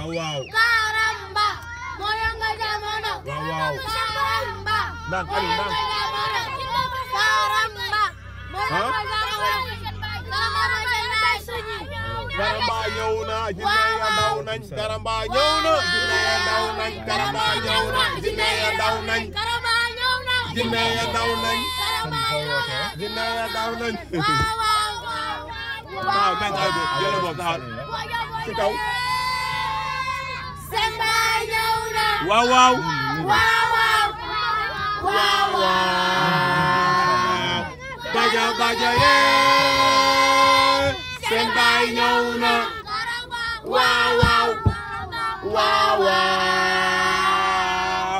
waaw waaw Karamba moyo nga jamono Waaw, waaw. Karamba Ndànk, Aliou, ndànk. moyo nga jamono Karamba moyo Huh? nga jamono Karamba seen baay suñi Karamba ñëw na jinne ya daw nañ Karamba ñëw na jinne ya daw nañ Karamba ñëw na jinne ya daw nañ Karamba ñëw na jinne ya daw nañ Karamba ñëw na jinne ya daw nañ waaw waaw waaw nañ ay bo jël boobu taxal ci kaw seen baay ñëw na waaw waaw waaw waaw waaw waaw baja baja yee seen baay ñëw na waaw waaw waaw waaw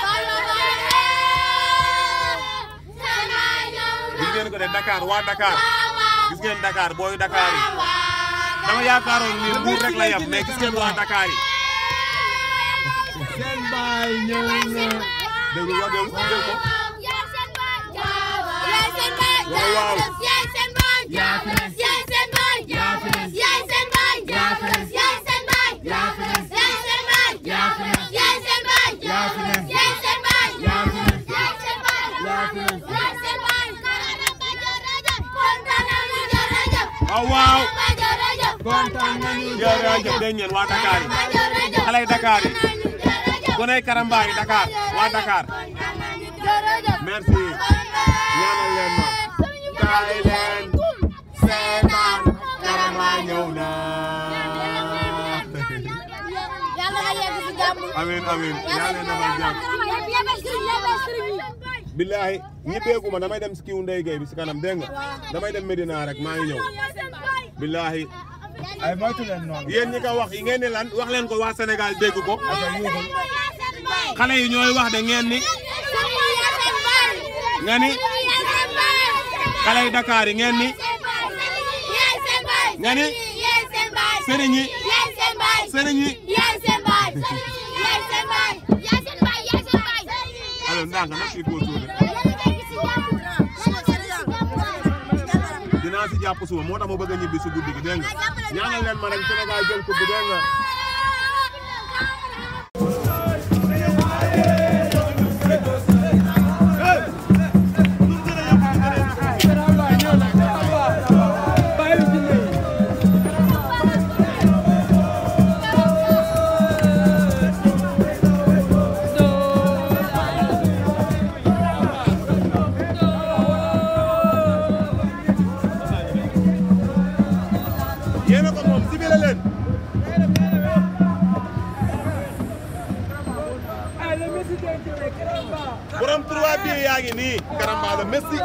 gis ngeen ko de Dakar waa Dakar gis ngeen Dakar booy Dakar yi dama yaakaaroon ni Mbuur rek la yam mais gis ngeen waa Dakar yi seen baay ñëw na dégg nga dégg nga dégg ko waaw waaw waaw waaw kontaan nañu jërëjëf dégg ngeen waa Dakar yi xale yi Dakar yi goney Karamba yi Dakar waa Dakar merci ñaanal leen ma kaay leen seetaan Karamba ñëw na Yàlla nga yegg si jàmm. amiin amiin yàlla leen defal jàmm billahi ñibbeeku ma damay dem si kiw Ndeye Gueye bi si kanam dégg nga damay dem Medina rek maa ngi ñëw billahi ay moytu leen noonu. yéen ñi ko wax yi ngeen ni lan wax leen ko waa Sénégal dégg ko aka yuuxul. xale yi ñooy wax de ngeen ni nga ni xale yi Dakar yi ngeen ni nga ni sëriñ yi sëriñ yi alors ndànk nag il faut suude dinaa si jàpp suba moo tax ma bëgg a ñibbi si guddi gi dégg nga ñaanal leen ma rek Sénégal jël coupe bi dégg nga yéen a ko moom sibile leen borom trois bi yaa ngi nii Karamba la Messi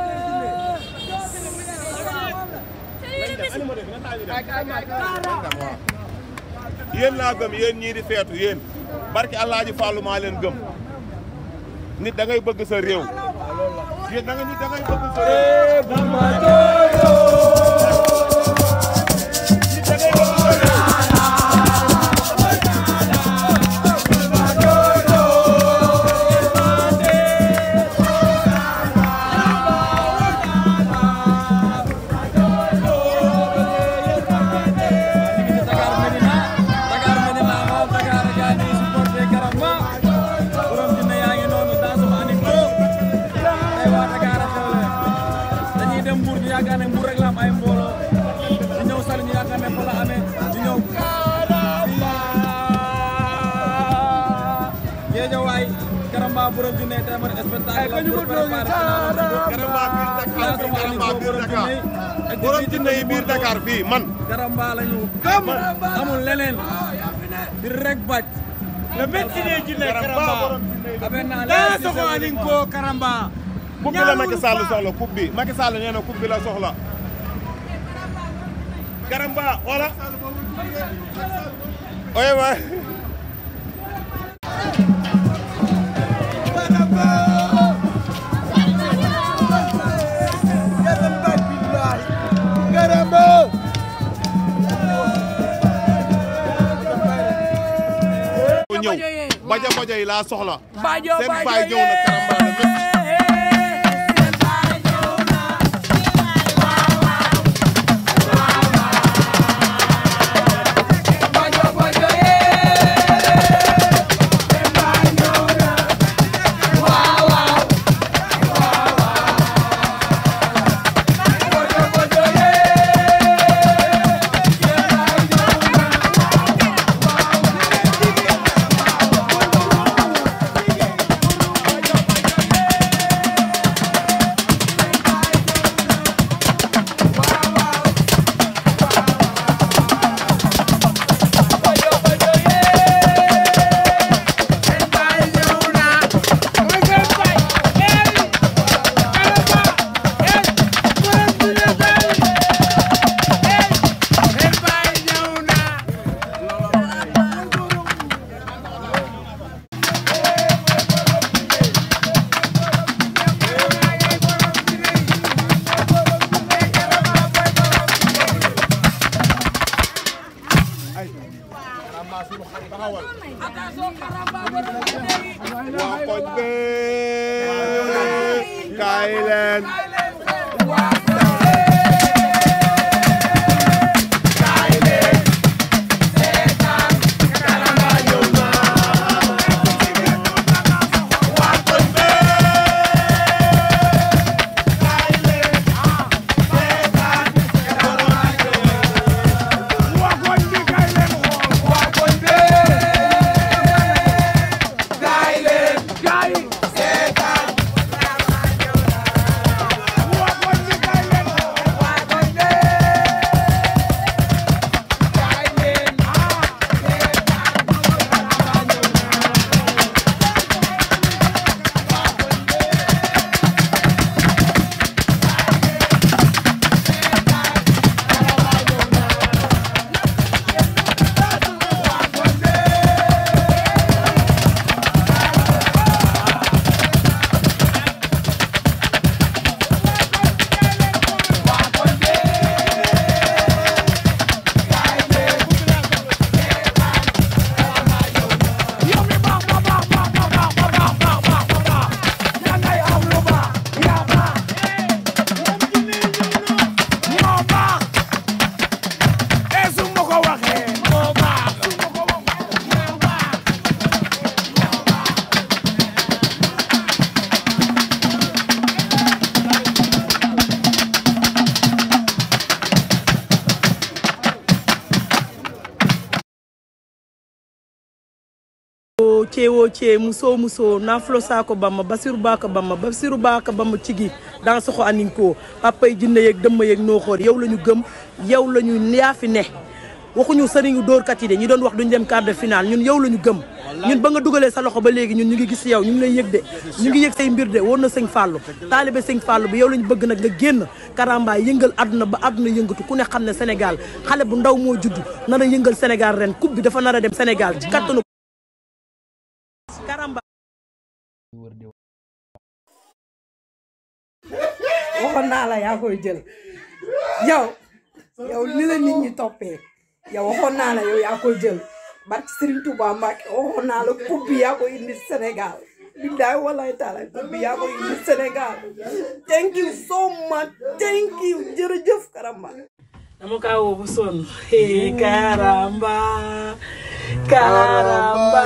yéen laa gëm yéen ñii di feetu yéen barki Alaaji Fallu maa leen gëm nit da ngay bëgg sa réew yéen da nga nit da ngay bëgg sa réew nit da ngay bëgg sa réew Dakar Medina Dakar Medina moom Dakar gaa ngi supporté Karamba borom dina yaa ngi noonu dans sama anecdo ay waa Dakar a xewle dañuy dem Mbour ñu yaakaar ne Mbour rek la am ay mbooloo di ñëw Saly ñu yaakaar ne fa la amee di ñëw Géejawaay Karamba borom dina tey mooy spectacle la pour préparer Karamba biir Dakar fii Karamba biir Dakar borom jinne yi biir Dakar fii man Karamba la ñu gëm amul leneen di rek baj le médecin jinne Karamba Karamba. borom jinne yi abe naa daa soxla anin ko Karamba. coupe bi la Macky Sall soxla coupe bi Macky Sall nee na coupe bi la soxla Karamba wala oye waay ko ñëw baja baja yi laa soxla Bajo seen baay ñëw na Karamba la Messi Bajo bajo eh waa koñ bee kaay leen ceewo cee muso muso nafulo sako bamma basiru baka bamma basiru baka bamma cigi dans soxo aninko papa yi jinne yeeg dëmma yeeg nooxoor yow la ñu gëm yow la ñu yaa fi ne waxuñu sëriñu dóorkat yi de ñi doon wax duñ dem quart de finale ñun yow la ñu gëm ñun ba nga dugalee sa loxo ba léegi ñun ñu ngi gis yow ñu ngi lay yëg de ñu ngi yëg say mbir de woon na sëñ Fallou taalibe sëñ Fallou bi yow la ñu bëgg nag nga génn karamba yëngal àdduna ba àdduna yëngatu ku ne xam ne Sénégal xale bu ndaw moo judd nar a yëngal Sénégal ren coupe bi dafa nar a dem Sénégal ci kattanu karamba waxoon naa la yaa koy jël yow yow li la nit ñi toppee yow waxoon naa la yow yaa koy jël barki Serigne Touba Mbacke waxoon naa la coupe bi yaa koy indi Sénégal billaay wallaay taala coupe bi yaa koy indi Sénégal thank you so much thank you jërëjëf Karamba dama kaa woo bu sonn hey karamba karamba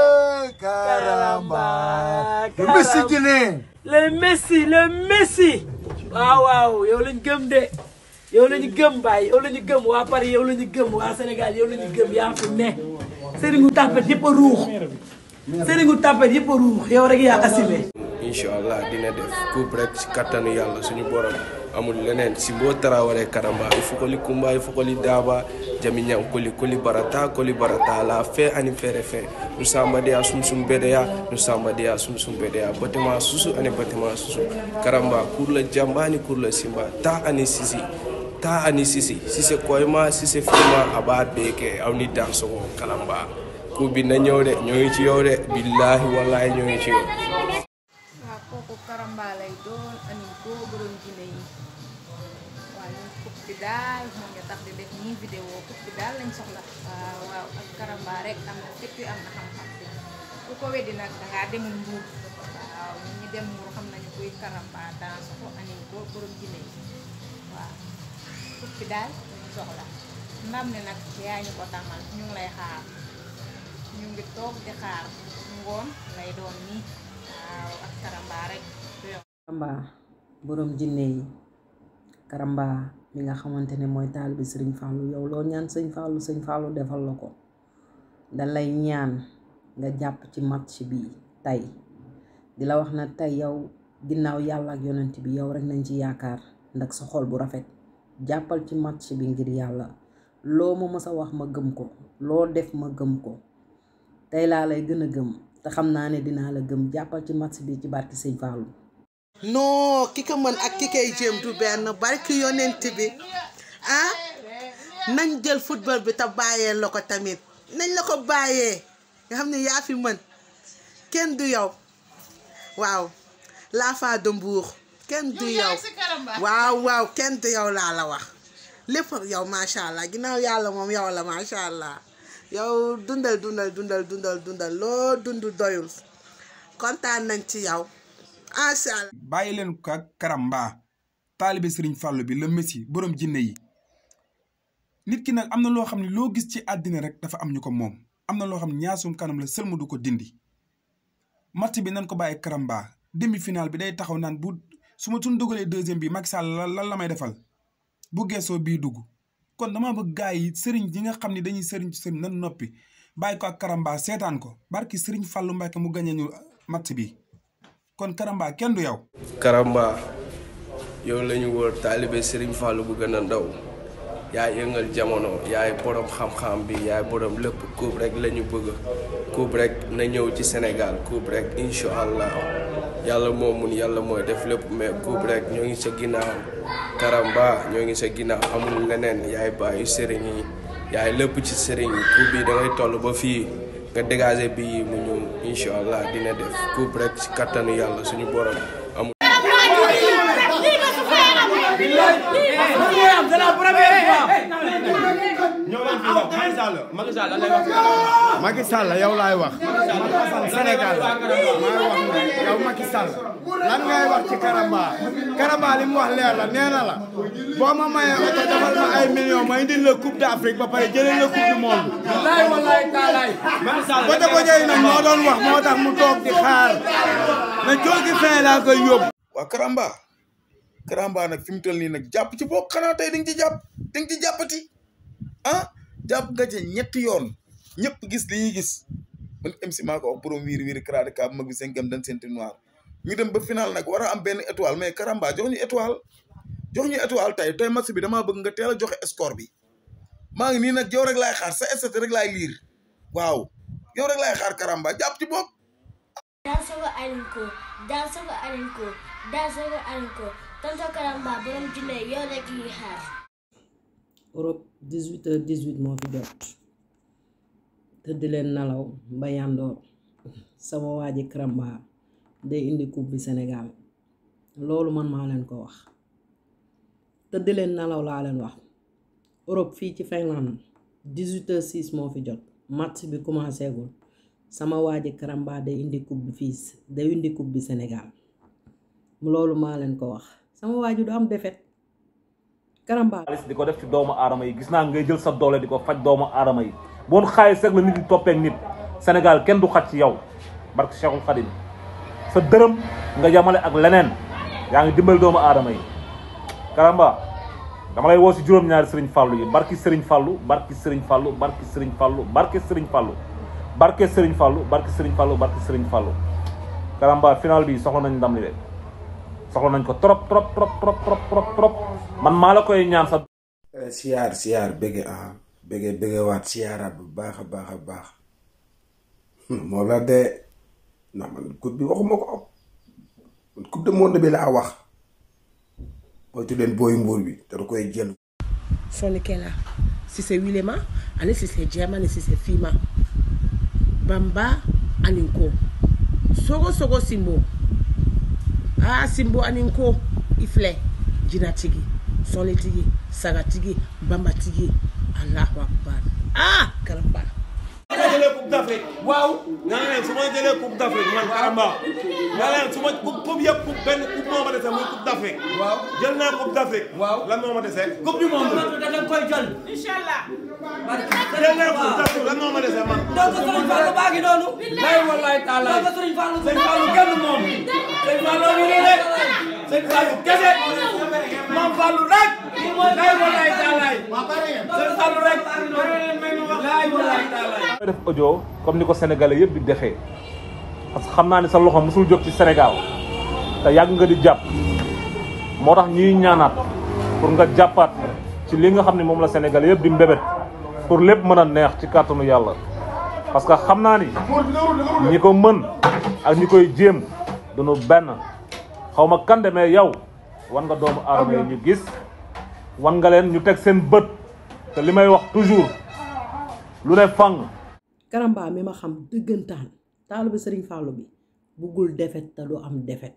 karamba Le Messi guinéen. le messi le messi waaw waaw yow lañ gëm de yow lañu gëm baay yow lañu gëm waa Paris yow lañu gëm waa Sénégal yow lañu gëm yaa fi ne sëriñu tàppet yëpp a ruux sëriñu tàppet yëpp a ruux yow rek yaa assumé incha allah dina def coupe rek si kattanu yàlla suñu borom amul leneen si boo tarawale karamba il faut que li kumba il faut que li daba jami ñam koli koli barata koli barata la fe ani fere fe nu samba dia sum sum bedeya nu samba dia sum sum bedeya batima susu ani batima susu karamba kur la jamba ani kur la simba ta ani sisi ta ani sisi sise koyma sise fima aba beke aw ni dansogo kalamba ku bi na ñëw de ñoo ngi ci yow de billahi wallahi ñoo ngi ci yow waaw kooku karamba lay doon ani koo borom jine yi waaw ñun coupe bi daal moo ñu tax di def nii vidéo coupe bi daal lañ soxla waaw waaw ak karamba rek am na fépp am na xam-xam bi ku ko weddi nag dangaa demul mbuur waaw ñun ñi dem mbuur xam nañu kuy karamba dans ko ani koo borom jine yi waaw coupe bi daal lañ soxla ndam ne nag yaa ñu ko tamal ñu ngi lay xaar ñu ngi toog di xaar ngoon lay doon nii waaw ak karamba rek du yomb. Karamba borom jinne yi Karamba mi nga xamante ne mooy taal bi Sëriñ Fallou yow loo ñaan sëñ Fallou sëñ Fallou defal la ko da lay ñaan nga jàpp ci match bi tey di la wax na tey yow ginnaaw yàlla ak yonent bi yow rek nañ ci yaakaar ndax sa xol bu rafet jàppal ci match bi ngir yàlla loo ma mës a wax ma gëm ko loo def ma gëm ko tey laa lay gën a gëm te xam naa ne dinaa la gëm jàppal ci match bi ci barki sëñ Fallou non ki ko mën ak ki koy jéem du benn barki yonent bi ah nañ jël football bi te bàyyee la ko tamit nañ la ko bàyyee nga xam ne yaa fi mën kenn du yow waaw l'enfant de Mbour kenn du yow waaw waaw kenn du yow laa la wax lépp yow macha allah ginnaaw yàlla moom yow la macha allah yow dundal dundal dundal dundal dundal loo dund doyul kontaan nañ ci yow macha allah. bàyyi leen ko ak Karamba taalibe Serigne Fallou bi la messi borom jinne yi nit ki nag am na loo xam ne loo gis ci àddina rek dafa am ñu ko moom am na loo xam ne ñaasum kanam la sëlmu du ko dindi match bi nan ko bàyyi Karamba demi final bi day taxaw naan bu su ma tun dugalee deuxième bi Macky Sall lan la may defal bu geesoo bii dugg kon dama bëgg gars yi sëriñ yi nga xam ne dañuy sëriñ ci sëriñ nan noppi bàyyi ko ak Karamba seetaan ko barki sëriñ Fallou Mbacke mu gañe ñu match bi kon Karamba kenn du yow. Karamba yow la ñu wër taalibe Serigne Fallou bu gën a ndaw yaay yëngal jamono yaay borom xam-xam bi yaay borom lépp coupe rek la ñu bëgg coupe rek na ñëw ci Sénégal coupe rek incha allah yàlla moo mun yàlla mooy def lépp mais coupe rek ñoo ngi sa ginnaaw Karamba ñoo ngi sa ginnaaw amul leneen yaay bàyyi sëriñ yi yaay lépp ci sëriñ yi coupe bi da ngay toll ba fii nga dégager bi yi mu ñëw incha allah dina def coupe rek ci kattanu yàlla suñu borom amul. Macky Sall yow laay wax Sénégal maay wax ne yow Macky Sall lan ngay wax ci Karamba Karamba li mu wax leer la nee na la boo ma mayee oto defal ma ay millions ma indil la coupe d'Afrique ba pare jëlee la coupe du monde. wallaay wallaay taalaay. côté côté yi nag moo doon wax moo tax mu toog di xaar na jógi fin laa koy yóbbu. waa Karamba Karamba nag fi mu toll nii nag jàpp ci boo xanaa tey di nga ci jàpp di nga ci jàppati ah jàpp nga ci ñetti yoon ñëpp gis li ñuy gis man MC maa ko wax borom wiiri wiiri karaade kaa mag bi cinquième dan senti noir ñu dem ba final nag war a am benn étoile mais Karamba jox ñu étoile jox ñu étoile tey tey match bi damaa bëgg nga teel a joxe score bi maa ngi nii nag yow rek laay xaar sa stat rek laay liir waaw yow rek laay xaar Karamba jàpp ci bopp Dansogo Alinko Dansogo Alinko Dansogo Alinko tonton Karamba borom jinne yow rek yi xaar Europe 18 heures 18 moo fi jot tëdd leen nalaw ba yandoor sama waa ji Karamba day indi coupe bi Sénégal loolu man maa leen ko wax tëdd leen nalaw laa leen wax Europe fii ci Finlande 18 heures 6 moo fi jot match bi commencé gul sama waa ji Karamba day indi coupe bi fii day indi coupe bi Sénégal loolu maa leen ko wax sama waa ji du am defet Karamba xaalis di ko def ci doomu aadama yi gis naa ngay jël sa doole di ko faj doomu aadama yi boon xaalis rek la nit di toppeek nit Sénégal kenn du xaj ci yow barke Cheikhul Khadim sa dërëm nga yamale ak leneen yaa ngi dimbali doomu aadama yi Karamba dama lay woo si juróom-ñaari Serigne Fallou yi barki Serigne Fallou barki Serigne Fallou barki Serigne Fallou barki Serigne Fallou barke Serigne Fallou barke Serigne Fallou barke Serigne Fallou Karamba final bi soxla nañ ndam li de soxla nañ ko trop trop trop trop trop trop trop man maa la koy ñaan sa siyaar siyaar bëgge ah bëgge bëgge waat siyaaraat bu baax a baax a baax moo la de ndax man coupe bi waxuma ko man coupe du monde bi laa wax mooy tuddeen booy mbuur bi te da koy jël Sonikela si c'est Wilema ani si c'est Jema ani si c'est Fima Bamba aninko sogo sogo Simbo ah Simbo aninko ifilɛ jinatigi sɔnitigi sagatigi banbatigi Allahu akbar ah Karamba nga jëlee coupe d'Afrique waaw nga ne leen su ma jëlee coupe d'Afrique man Karamba nga leen su ma coupe coupe yëpp coupe benn coupe moo ma dese muy coupe d'Afrique waaw jël naa coupe d'Afrique waaw lan moo ma dese coupe du monde da nga koy jël inshallah jël naa coupe d'Afrique lan moo ma dese man donc Serigne Fallou baa ngi noonu lay wallaay taala donc Serigne Fallou Serigne Fallou kenn moom Serigne Fallou ngi nii de Serigne Fallou kese moom Fallou rek lay wallaay taalaay Serigne Fallou rek lay wallaay taalaay may def audio comme ni ko sénégalais yëpp di defee parce que xam naa ne sa loxo mosul jóg ci Sénégal te yàgg nga di jàpp moo tax ñuy ñaanaat pour nga jàppaat ci li nga xam ne moom la sénégalais yëpp di mbébét pour lépp mën a neex ci kàttanu yàlla parce que xam naa ni ñi ko mën ak ñi koy jéem duñu benn xaw ma kan mais yow wan nga doomu aadama yi ñu gis wan nga leen ñu teg seen bët te li may wax toujours lu ne fang Karamba mi ma xam dëggantaan taalibe Serigne Fallou bi buggul defet te du am defet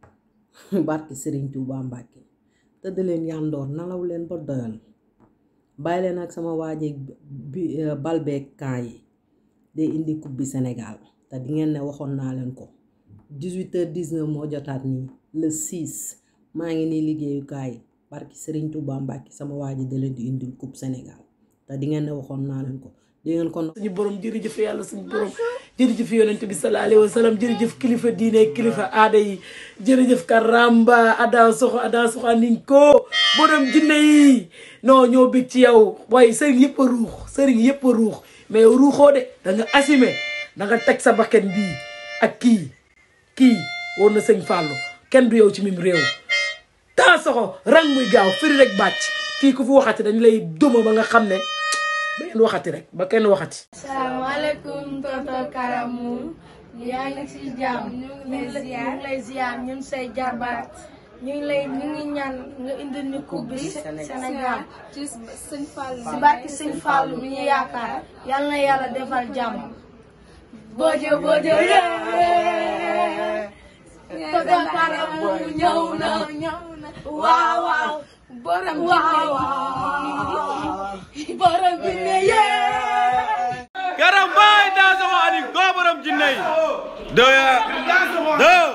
barki Serigne Touba Mbacke tëdd leen yandoor nalaw leen ba doyal bàyyi leen ak sama waajeeg bi balbeeg camp yi day indi coupe bi Sénégal te di ngeen ne waxoon naa leen ko 18h19 moo jotaat nii le 6 maa ngi nii liggéeyukaay barki Serigne Touba Mbacke sama waa ji da leen di indil coupe Sénégal te di ngeen ne waxoon naa leen ko di ngeen ko. suñu borom jërëjëf yàlla suñu borom jërëjëf yonent bi sallallahu alayhi wa sallam jërëjëf kilifa diine kilifa aada yi jërëjëf Karamba Ada Soxo Ada Soxo niñ ko borom jinne yi non ñoo bég ci yow waaye sëriñ yëpp a ruux sëriñ yëpp a ruux mais ruuxoo de da nga assumé da nga teg sa bakkan bii ak kii kii war na sëñ Fallou kenn du yow ci mim réew taa soxo rang muy gaaw firi rek bàcc kii ku fi waxati dañ lay duma ba nga xam ne ba ngeen waxati rek ba kenn waxati salaamaaleykum tonton Karamu yaa ngi si jàmm ñu ngi lay ziar ñun say jarbaat ñu ngi lay ñu ngi ñaan nga indil ñu coupe bi Sénégal ci sëñ Fallou si barki sëñ Fallou mi ñu yaakaar yal na yàlla defal jàmm bojo bojo yee tonton Karamu ñëw na waaw waaw borom waaw borom bi ne yee Karamba daa sama ani go borom jinne yi deux ya deux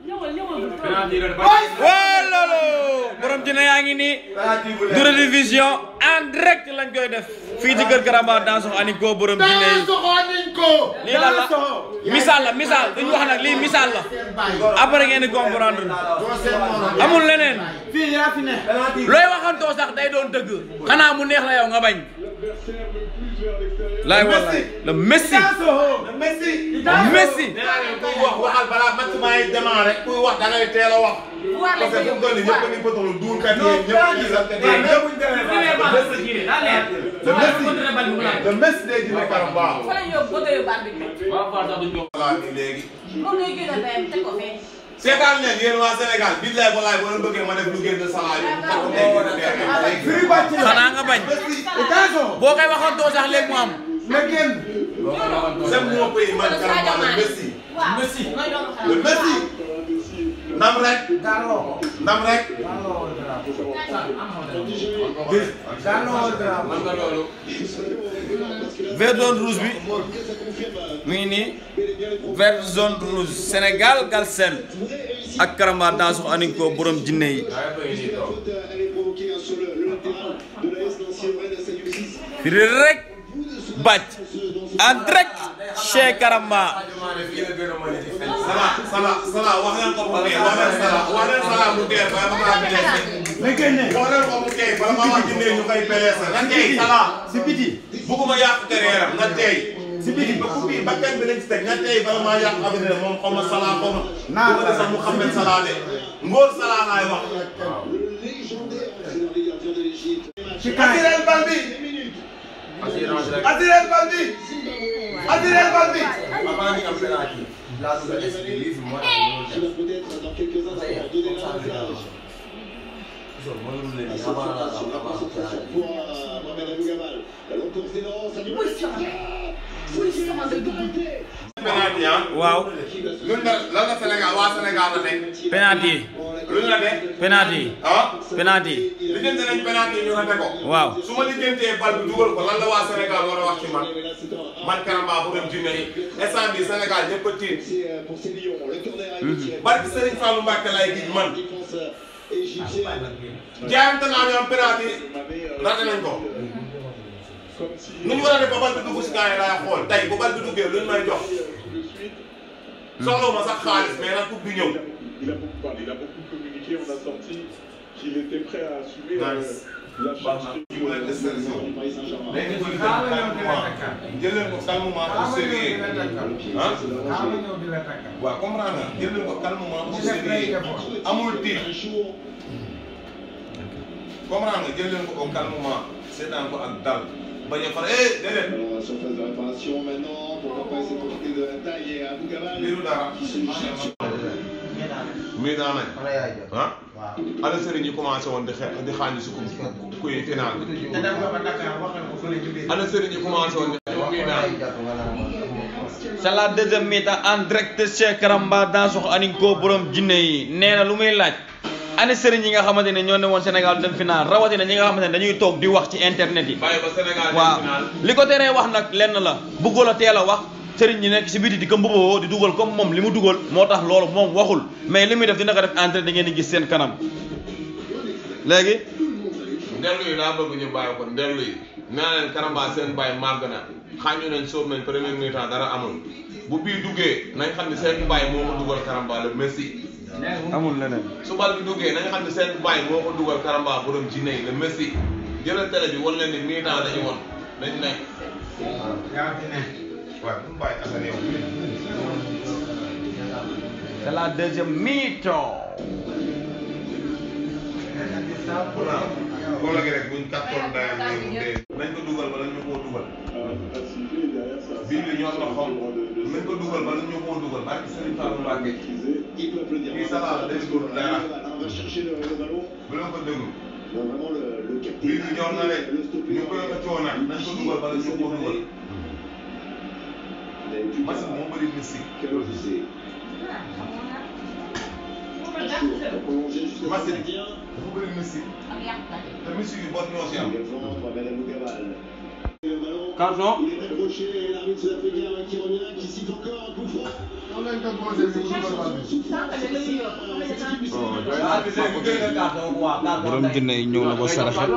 walolo borom jinne yaa ngi nii du rediffusion en direct lañ koy def fii ci kër Karamba daa sama ani go borom jinne yi lii lan la misaal la misaal duñ wax nag lii misaal la après ngeen di comprendre amul leneen looy waxantoo sax day doon dëgg xanaa mu neex la yow nga bañ laay wallaay le Messi le Messi. Messi. nee naa leen kuy wax waxal balaa match maa ngi démarré kuy wax da ngay teel a wax. parce que fu mu toll nii ñëpp a ngi bëtalu duul kat yi ñëpp gis ak kat yi ñëpp. le Messi le Messi day dina Karamba. voilà nii léegi. seetaan leen yéen waa Sénégal billaay walaay boo leen bëggee ma def lu génn salaay yi. xanaa nga bañ. boo koy waxantoo sax léegi mu am. na génn. c'est mon pays man Karamba le Messi. Messi le Messi. ndam rek. ndam rek. vert zone rouge bi mi ngi nii vert zone rouge Sénégal Galsen ak Karamba Danso Aninko borom jinne yi firi rek bàcc en direct chez Karamba Sala Sala Sala wax leen ko mu tey wax leen Sala wax leen Sala mu tey ba ma maa blessé. na génne wax leen ko mu tey ba ma maa jëndee ñu koy blessé. na tey Sala si biti. bugguma yàq carrière na tey. si biti ba ku bi ba kenn bi lañ ci teg na tey ba maa yàq avenir moom xaw ma Sala xaw ma. naa ko sax mu xam ne Sala de. Ngóor Sala laay wax. ci kaay attirel bal bi. attirel bal bi. attirel bal bi. penalty ah. waaw. luñ la lan la Sénégal waa Sénégal la nekk. penalty yi luñ la nekk. penalty yi ah. penalty yi lijjanti nañ penalty yi ñu rate ko. waaw su ma lijjantee bal bi dugal ko lan la waa Sénégal war a wax ci man man Karamba bu dem jinne yi instant bi Sénégal ñëpp a tiit. barki Serigne Fallou Mbacke lay gis man. jaayante naa ñoom penalty rate nañ ko. nu ñu war a def ba bal bi dugg si gars yi laay xool tey bu bal bi duggee luñ may jox. soxla ma sax xaalis mais nag coupe bi ñëw. Il a beaucoup parlé, il a beaucoup communiqué, on a senti qu'il était prêt à assumer euh, la charge de Paris Saint-Germain. jël leen ko calmement pour sérieux ah waaw comprendre nga jël leen ko calmement pour sérieux amul tiit comprendre nga jël leen ko au calmement seetaan ko ak dal bañ a far eh déedéet. Surface de réparation maintenant, pourquoi pas essayer de profiter de la taille et Abou Gabal liiru dara. qui se jette muy daan nañ. ah. ana sëriñ yi commencé woon di xe di xaañu si ku kuy final bi. ana sëriñ yi commencé woon di kuy naan. c'est la deuxième mi-temps en direct chez Karamba Danso Aninko borom jinne yi nee na lu muy laaj ani sëriñ yi nga xamante ne ñoo ne woon Sénégal dem final rawatina ñi nga xamante ne dañuy toog di wax ci internet yi bàyyi ba Sénégal dem waaw final. li ko teree wax nag lenn la bëggul a teel a wax sëriñ ñi nekk si biti di ko mbuboo di dugal comme moom li mu dugal moo tax loolu moom waxul mais li muy def dina ko def entrée da ngeen di gis seen kanam léegi ndellu yi laa bëgg ñu bàyyi ko ndellu yi nee na leen Karamba seen bàyyi màgg na xaañu nañ sóob nañ premier mi-temps dara amul bu bii duggee nañ xam ne seen bàyyi moo ko dugal Karamba le Messi amul leneen su bal bi duggee nañ xam ne seen bàyyi moo ko dugal Karamba borom ci ney le Messi jëlal télé bi wan leen ni mi-temps dañu woon dañ nekk yaa fi ne waaw bu mu bàyyi Assane yow c'est la deuxième mi-temps Bola gi rek buñ kàttoon dayam nii mu dee. nañ ko dugal bala ñu koo dugal. bii bi ñor na xom nañ ko dugal bala ñu koo dugal barke Serigne Fallou Mbacké. kii salaala day dugg dara. bu leen ko déglu. bii bi ñor na de ñu koy xëccoo nag nañ ko dugal bala ñu koo dugal. machine moo bëri mystique. machine dafa bëri mystique. te mystique yi bot ñoo si am. Carton. borom jinne yi ñëw na ba saraxe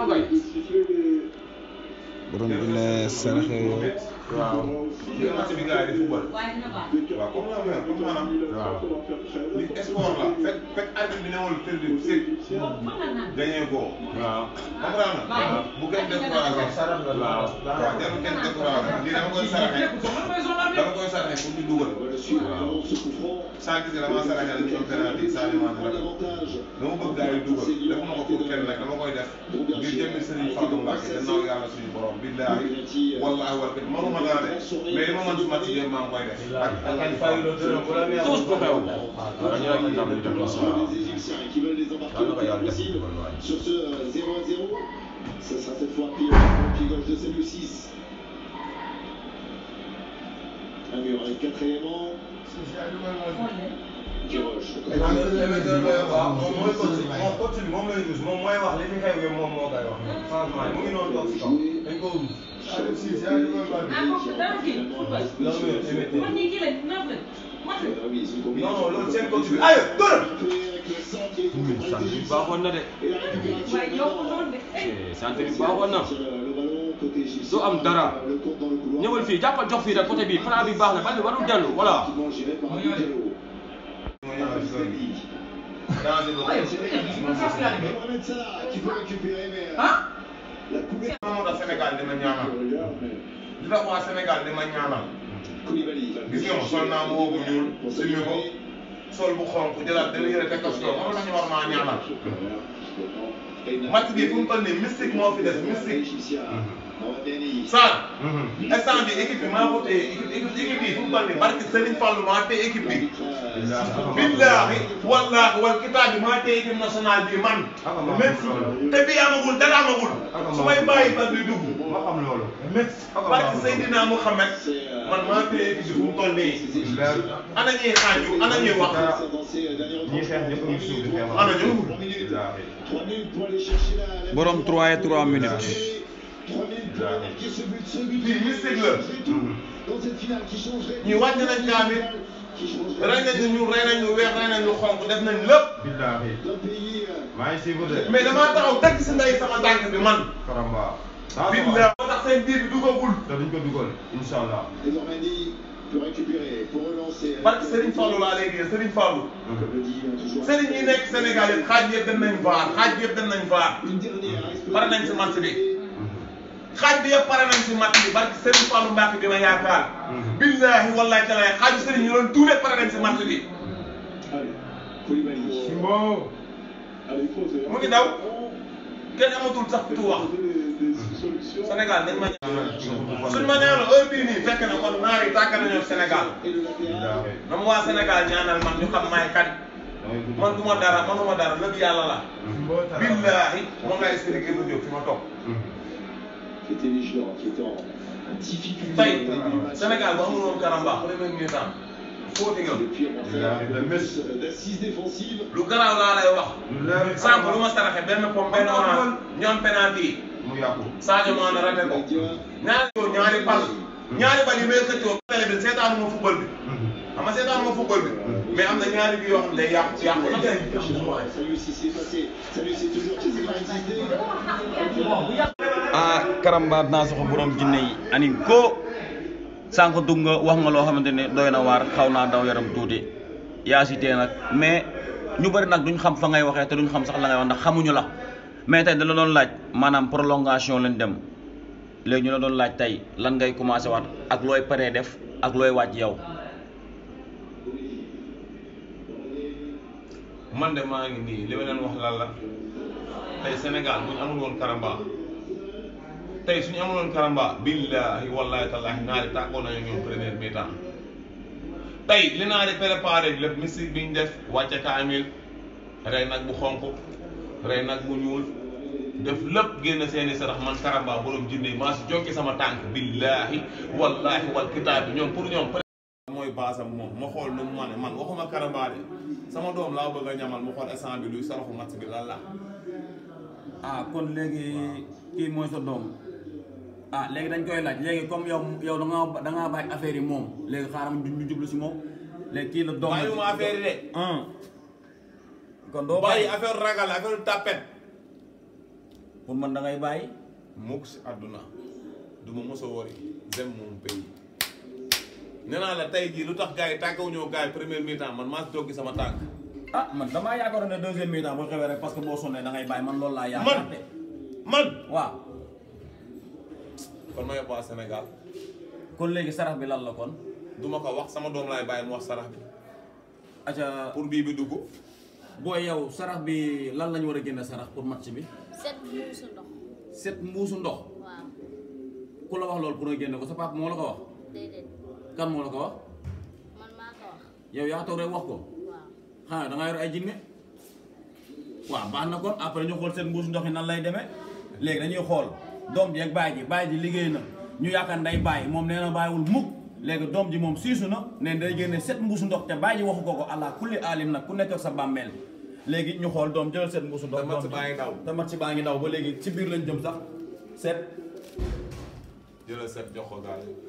borom jinne saraxe yooyu waaw lii match bi gars yi di football waaw comme la même comme maanaam waaw lii sport la fekk fekk arbitre bi newul perdu sëg gagné ko waaw comprendre nga bu kenn découragé waaw waaw jarul kenn découragé lii dama koy saraxe dama koy saraxe pour ñu dugal waaw saa gis dama saraxe dañu am penalty saa liman rek dama bëgg gars yi dugal defuma ko pour kenn nag dama koy def ngir jëmmi Serigne Fallou Mbacké gannaaw yàlla suñu borom billaahi wallaahi wal kit mënuma dara de mais li ma mën suma ci maa ngi koy def ak ak fayuloo dërëm bu la neex tous bu xew dañu rek ndam li def des Égyptiens qui veulent les embarquer possible sur ce 0 à 0. Ça sera cette fois pied, pied gauche de celle 6. Un mur avec quatrièmement. Kiroche. waaw moom mooy coach moom coach bi moom lay rus moom mooy wax li fi xew yëpp moom moo koy wax changement yi mu ngi noonu toog si kaw dañ ko rus non non loolu seen coach bi ayo dërëm sant bi baaxoon na de sant bi baaxoon na du am dara ñëwal fii jàppal jox fii rek côté bi plan bi baax na bal bi warul dellu voilà Mohamed Salah qui peut récupérer, mais. La poubelle. moo tax Sénégal dina ñaanal li tax waa Sénégal dina ñaanal gis nga ma sol naa moo bu ñuul simi ko sol bu xonk jëlaat benn yëre teg ko si kaw moo tax ñu war maa ñaanal match bi fu mu toll nii mystique moo fi des mystique Sarr instant bi équipe bi maa ko téye équipe équipe équipe bi fu mu toll nii barki Serigne Fallou maa téye équipe bi billaahi wallaahi wal kitaab bi maa téye équipe nationale bi man même te bii amagul dara amagul su may bàyyi ba bi dugg ma xam loolu barki Seydina Mouhamed man maa téye équipe bi fu mu toll nii ana ñuy xaaju ana ñuy wax ñi xeex ñëpp ñu suuf di xeex ana ñu borom 3 et 3 minutes lii mystique la ñu wàññi nañ kaamit rey nañ ñu rey nañ ñu weex rey nañ ñu xonk def nañ lépp. billaahi maa ngi suivre de. mais damaa taxaw teg si ndey sama tànk bi man. karamba. billaahi moo tax seen biir bi dugagul. te duñ ko dugal incha allah. Désormais dit peut récupérer pour relancer. barke Serigne Fallou laa léegi Serigne Fallou. Serigne yi nekk Sénégal yëpp xaaj yëpp dem nañ vaar xaaj yëpp dem nañ vaar. pare nañ si match bi. xaaj bi yëpp pare nañ si match bi barke Serigne Fallou Mbacke bi ma yaakaar. billaahi wallaahi talaay xaaju Serigne yi loolu tuuti pare nañ si match bi. Simbo. mu ngi daw kenn amatul sax tu wax Sénégal dañ ma ñaanal suñ ma ñaanal heure bii nii fekk na kon naar yi tàkk nañoo Sénégal na mu waa Sénégal ñaanal man ñu xam maay kan man du ma dara manuma dara lépp yàlla la billaahi moom laa expliqué bu jóg fi ma toog Qui était vigilant, qui était en difficulté. tey Sénégal bu amul woon Karamba premier mi-temps fóoti nga d'assises défensives. lu garaaw laa lay wax sànq lu ma saraxe benn pom benn orange ñoom penalty yi mu yàqu Sadio Mané raté ko ñaari yoon ñaari bal ñaari bal yi may xëccoo télé bi seetaanu ma football bi xam nga seetaanu ma football bi mais am na ñaari bi yoo xam ne day yàqu yàqu na Salut si c'est passé. Salut c'est toujours ci ah karamba naa soxo borom jinne yi ani ko sànq dugg nga wax nga loo xamante ne doy na waar xaw naa daw yaram tuuti yaa si tee nag mais ñu bëri nag duñ xam fa ngay waxee te duñ xam sax la ngay wax ndax xamuñu la mais tey da la doon laaj maanaam prolongation lañ dem léegi ñu la doon laaj tey lan ngay commencé waat ak looy paree def ak looy wàcc yow. man de maa ngi nii li ma leen wax lan la tey Sénégal bu ñu amul woon karamba tey suñu amul woon karamba billahi wallahi tallahi naari tàggoo nañu ñoom première mi-temps tey li naari préparé lépp mystique bi ñu def wàcce kaamil rey nag bu xonq rey nag bu ñuul def lépp génn seeni sarax man karamba borom jinne maa si jokki sama tànk billahi wallahi wal kitaab bi ñoom pour ñoom mooy baasam moom ma xool nu mu ma ne man waxuma karamba de sama doom laa bëgg a ñamal mu xool instant bi luy saraxu match bi lan la ah kon léegi kii mooy sa doom ah léegi dañ koy laaj léegi comme yow yow da ngaa da ngaa bàyyi affaire yi moom léegi xaaral ñu ñu jublu si moom léegi kii la doom la bàyyiwuma affaire yi de ah kon doo bàyyi bàyyi affaire ragal affaire tapet pour man da ngay bàyyi mukk si àdduna du ma mos a wari j'aime mon pays nee naa la tey jii lu tax gars yi tàggawu ñëw gars yi première mi-temps man maa si joggi sama tànk ah man damaa yaakaaroon ne deuxième mi-temps boo xewee rek parce que boo sonnee da ngay bàyyi man loolu laa yaakaar de man waaw kon ma yóbbu waa Sénégal kon léegi sarax bi lan la kon du ma ko wax sama doom laay bàyyi mu wax sarax bi aca pour bii bi dugg booy yow sarax bi lan lañu war a génne sarax pour match bi set mbuusu ndox set mbuusu ndox waaw ku la wax loolu pour nga génne ko sa papa moo la ko wax déedéet kan moo la ko wax man maa ko wax yow yaa toog rek wax ko waaw xanaa da nga yor ay jinne waaw baax na kon après ñu xool seen mbuusu ndox yi nan lay demee léegi dañuy xool doom ji ak baay ji baay ji liggéey na ñu yaakaar nday bàyyi moom nee na bàyyiwul mukk léegi doom ji moom siisu na ne day génne set mbuusu ndox te baay ji waxu ko ko allah kulli alim nag ku nekk ak sa bàmmeel léegi ñu xool doom jëlal set mbuusu ndox te match doom ji- baa ngi daw. te match baa ngi daw ba léegi ci biir lañ jëm sax set jëlal set jox ko gars yi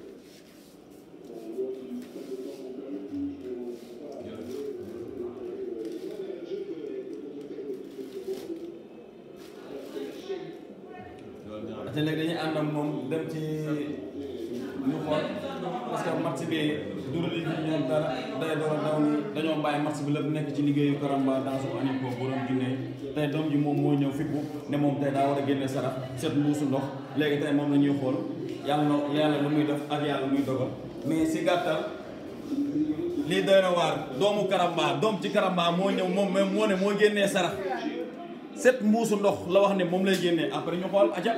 te léegi dañuy ànd ak moom dem ci ñu xool parce que match bi durali bi ñoom dara day door a daw ni dañoo bàyyi match bi lépp nekk ci liggéeyu Karamba dans son aniko borom jinne tey doom ji moom moo ñëw fippu ne moom tey daa war a génne sarax set mbuusu ndox léegi tey moom la ñuy xool yàlla na yàlla lu muy def ak yàlla muy dogal mais si gàttal lii doy na waar doomu Karamba doom ci Karamba moo ñëw moom même moo ne moo génnee sarax set mbuusu ndox la wax ne moom lay génnee après ñu xool aca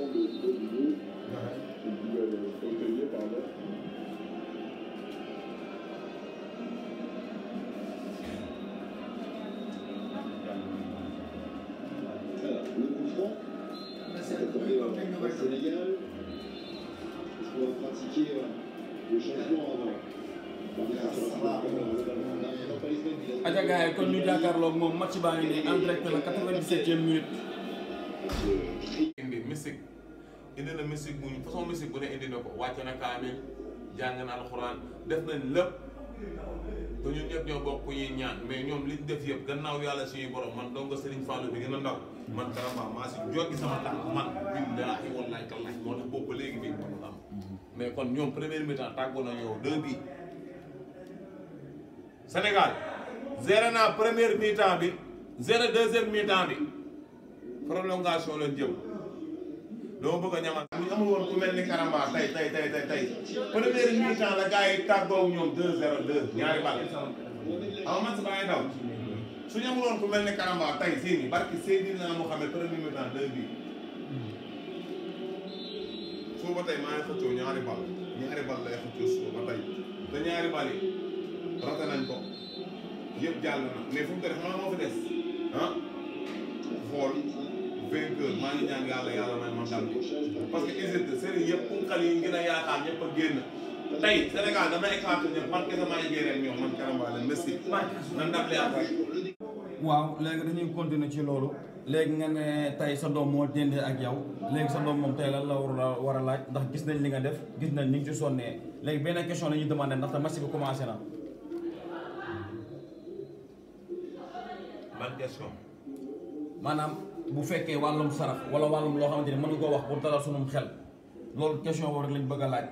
Alors, le coup franc, c'est le Sénégal. Est-ce qu'on va pratiquer euh, le changement avant aca gars yi kon ñu jàkkaarloog moom match baa ngi nii en direct la 97e minute indi mystique indi na mystique bu ñu façon mystique bu ne indi na ko wàcce na kaamil jàng na alxuraan def nañ lépp te ñun ñëpp ñoo bokk ñuy ñaan mais ñoom liñ def yëpp gannaaw yàlla suñuy borom man donc Serigne Fallou bi gën a ndaw man Karamba maa si joggi sama tànk man billaahi wallaahi tallaahi moo tax boobu ba léegi bii mënul am mais kon ñoom première mi-temps tàggoo na yow deux bi Sénégal zéro naa première mi-temps bi zéro deuxième mi-temps bi prolongation lañ jëm dama bëgg a ñamal bu ñu amul woon ku mel ni Karamba tey tey tey tey tey première mi-temps la gars yi tàggoo ñoom 2 0 2 ñaari bal aw man si baa ngi daw suñu amul woon ku mel ni Karamba tey sii nii barki Seydina Mohamed première mi-temps 2 bi suba ba tey maa ngi xëccoo ñaari bal ñaari bal lay xëccoo suba ba tey te ñaari bal yi rate nañ ko yëpp jàll na mais fu mu toll xam moo fi des ah xool vainqueur maa ngi ñaan yàlla yàlla may ma ndam bi parce que Égypte sëriñ yëpp punkal yi ngeen a yaakaar ñëpp a génn tey Sénégal dama écarté ñëpp man kese maa ngi rek ñoom man Karamba la Messi nan ndam li am rek waaw léegi dañuy continuer ci loolu léegi nga ne tey sa doom moo dendee ak yow léegi sa doom moom tey lan la war a war a laaj ndax gis nañ li nga def gis nañ ni nga ci sonnee léegi benn question la ñuy demandé ndaxte match bi commencé na. ban question. maanaam bu fekkee wàllum sarax wala wàllum loo xamante ni mën nga koo wax pour dalal sunum xel loolu question boobu rek lañ bëgg a laaj.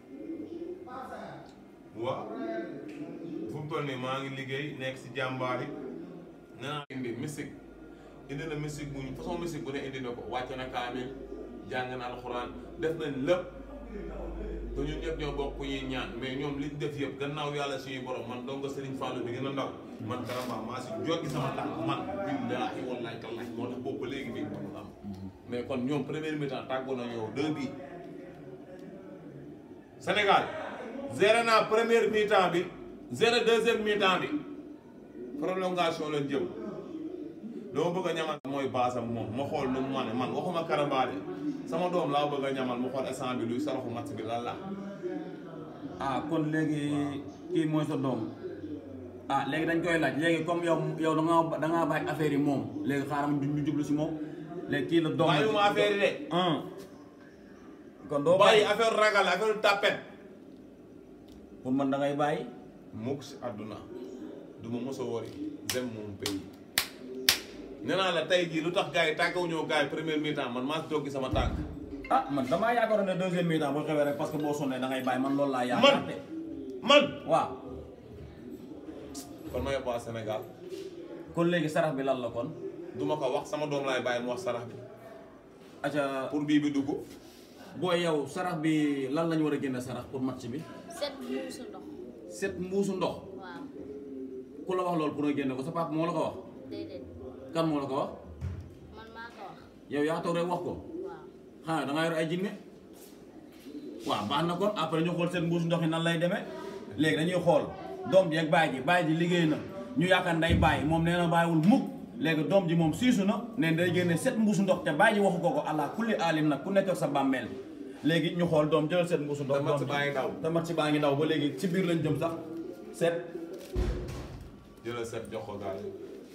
waaw fu mu toll nii maa ngi liggéey nekk si jàmbaar yi nee naa indi musique indi na musique bu ñu façon musique bu ne indi na ko wàcce na kaamil jàng na alxuraan def nañ lépp te ñun ñëpp ñoo bokk ñuy ñaan mais ñoom liñ def yëpp gannaaw yàlla suñuy borom man donc Serigne Fallou bi gën a ndaw man Karamba maa si joggi sama tànk man billaahi wallaahi tallaahi moo tax boobu ba léegi bii mënul am mais kon ñoom première mi-temps tàggoo na yow deux bi Sénégal zéro naa première mi-temps bi zéro deuxième mi-temps bi prolongation lañ jëm dama bëgg a ñamal mooy baasam moom ma xool nu mu ma ne man waxuma Karamba de sama doom laa bëgg a ñamal mu xool instant bi luy saraxu match bi lan la ah kon léegi kii mooy sa doom ah léegi dañ koy laaj léegi comme yow yow da ngaa da ngaa bàyyi affaire yi moom léegi xaaral ñu ñu jublu si moom léegi kii la doom la bàyyiwuma affaire yi de kon doo bàyyi affaire ragal affaire tapet pour man da ngay bàyyi mukk si àdduna du ma mos a wari dem mon pays nee naa la tey jii lu tax gars yi tàggawu ñëw gars yi première mi-temps man maa si toog sama tànk ah man damaa yaakaaroon ne deuxième mi-temps boo xewee rek parce que boo sonnee da ngay bàyyi man loolu laa yaakaar de man waaw kon ma yóbbu waa Sénégal kon léegi sarax bi lan la kon du ma ko wax sama doom laay bàyyi mu wax sarax bi aca pour bii bi dugg booy yow sarax bi lan lañu war a génne sarax pour match bi set mbuusu ndox set mbuusu ndox waaw ku la wax loolu pour nga génne ko sa papa moo la ko wax déedéet kan moo la ko wax man maa ko wax yow yaa toog rek wax ko waaw xanaa da nga yor ay jinne waaw baax na kon après ñu xool seen mbuusu ndox yi nan lay demee léegi dañuy xool doom ji ak baay ji baay ji liggéey na ñu yaakaar nday bàyyi moom nee na bàyyiwul mukk léegi doom ji moom siisu na ne day génne set mbuusu ndox te baay ji waxu ko ko allah kulli alim nag ku nekk ak sa bàmmeel léegi ñu xool doom jëlal set mbuusu ndox te match baa ngi daw te match baa ngi daw ba léegi ci biir lañ jëm sax set jëlal set jox ko gars yi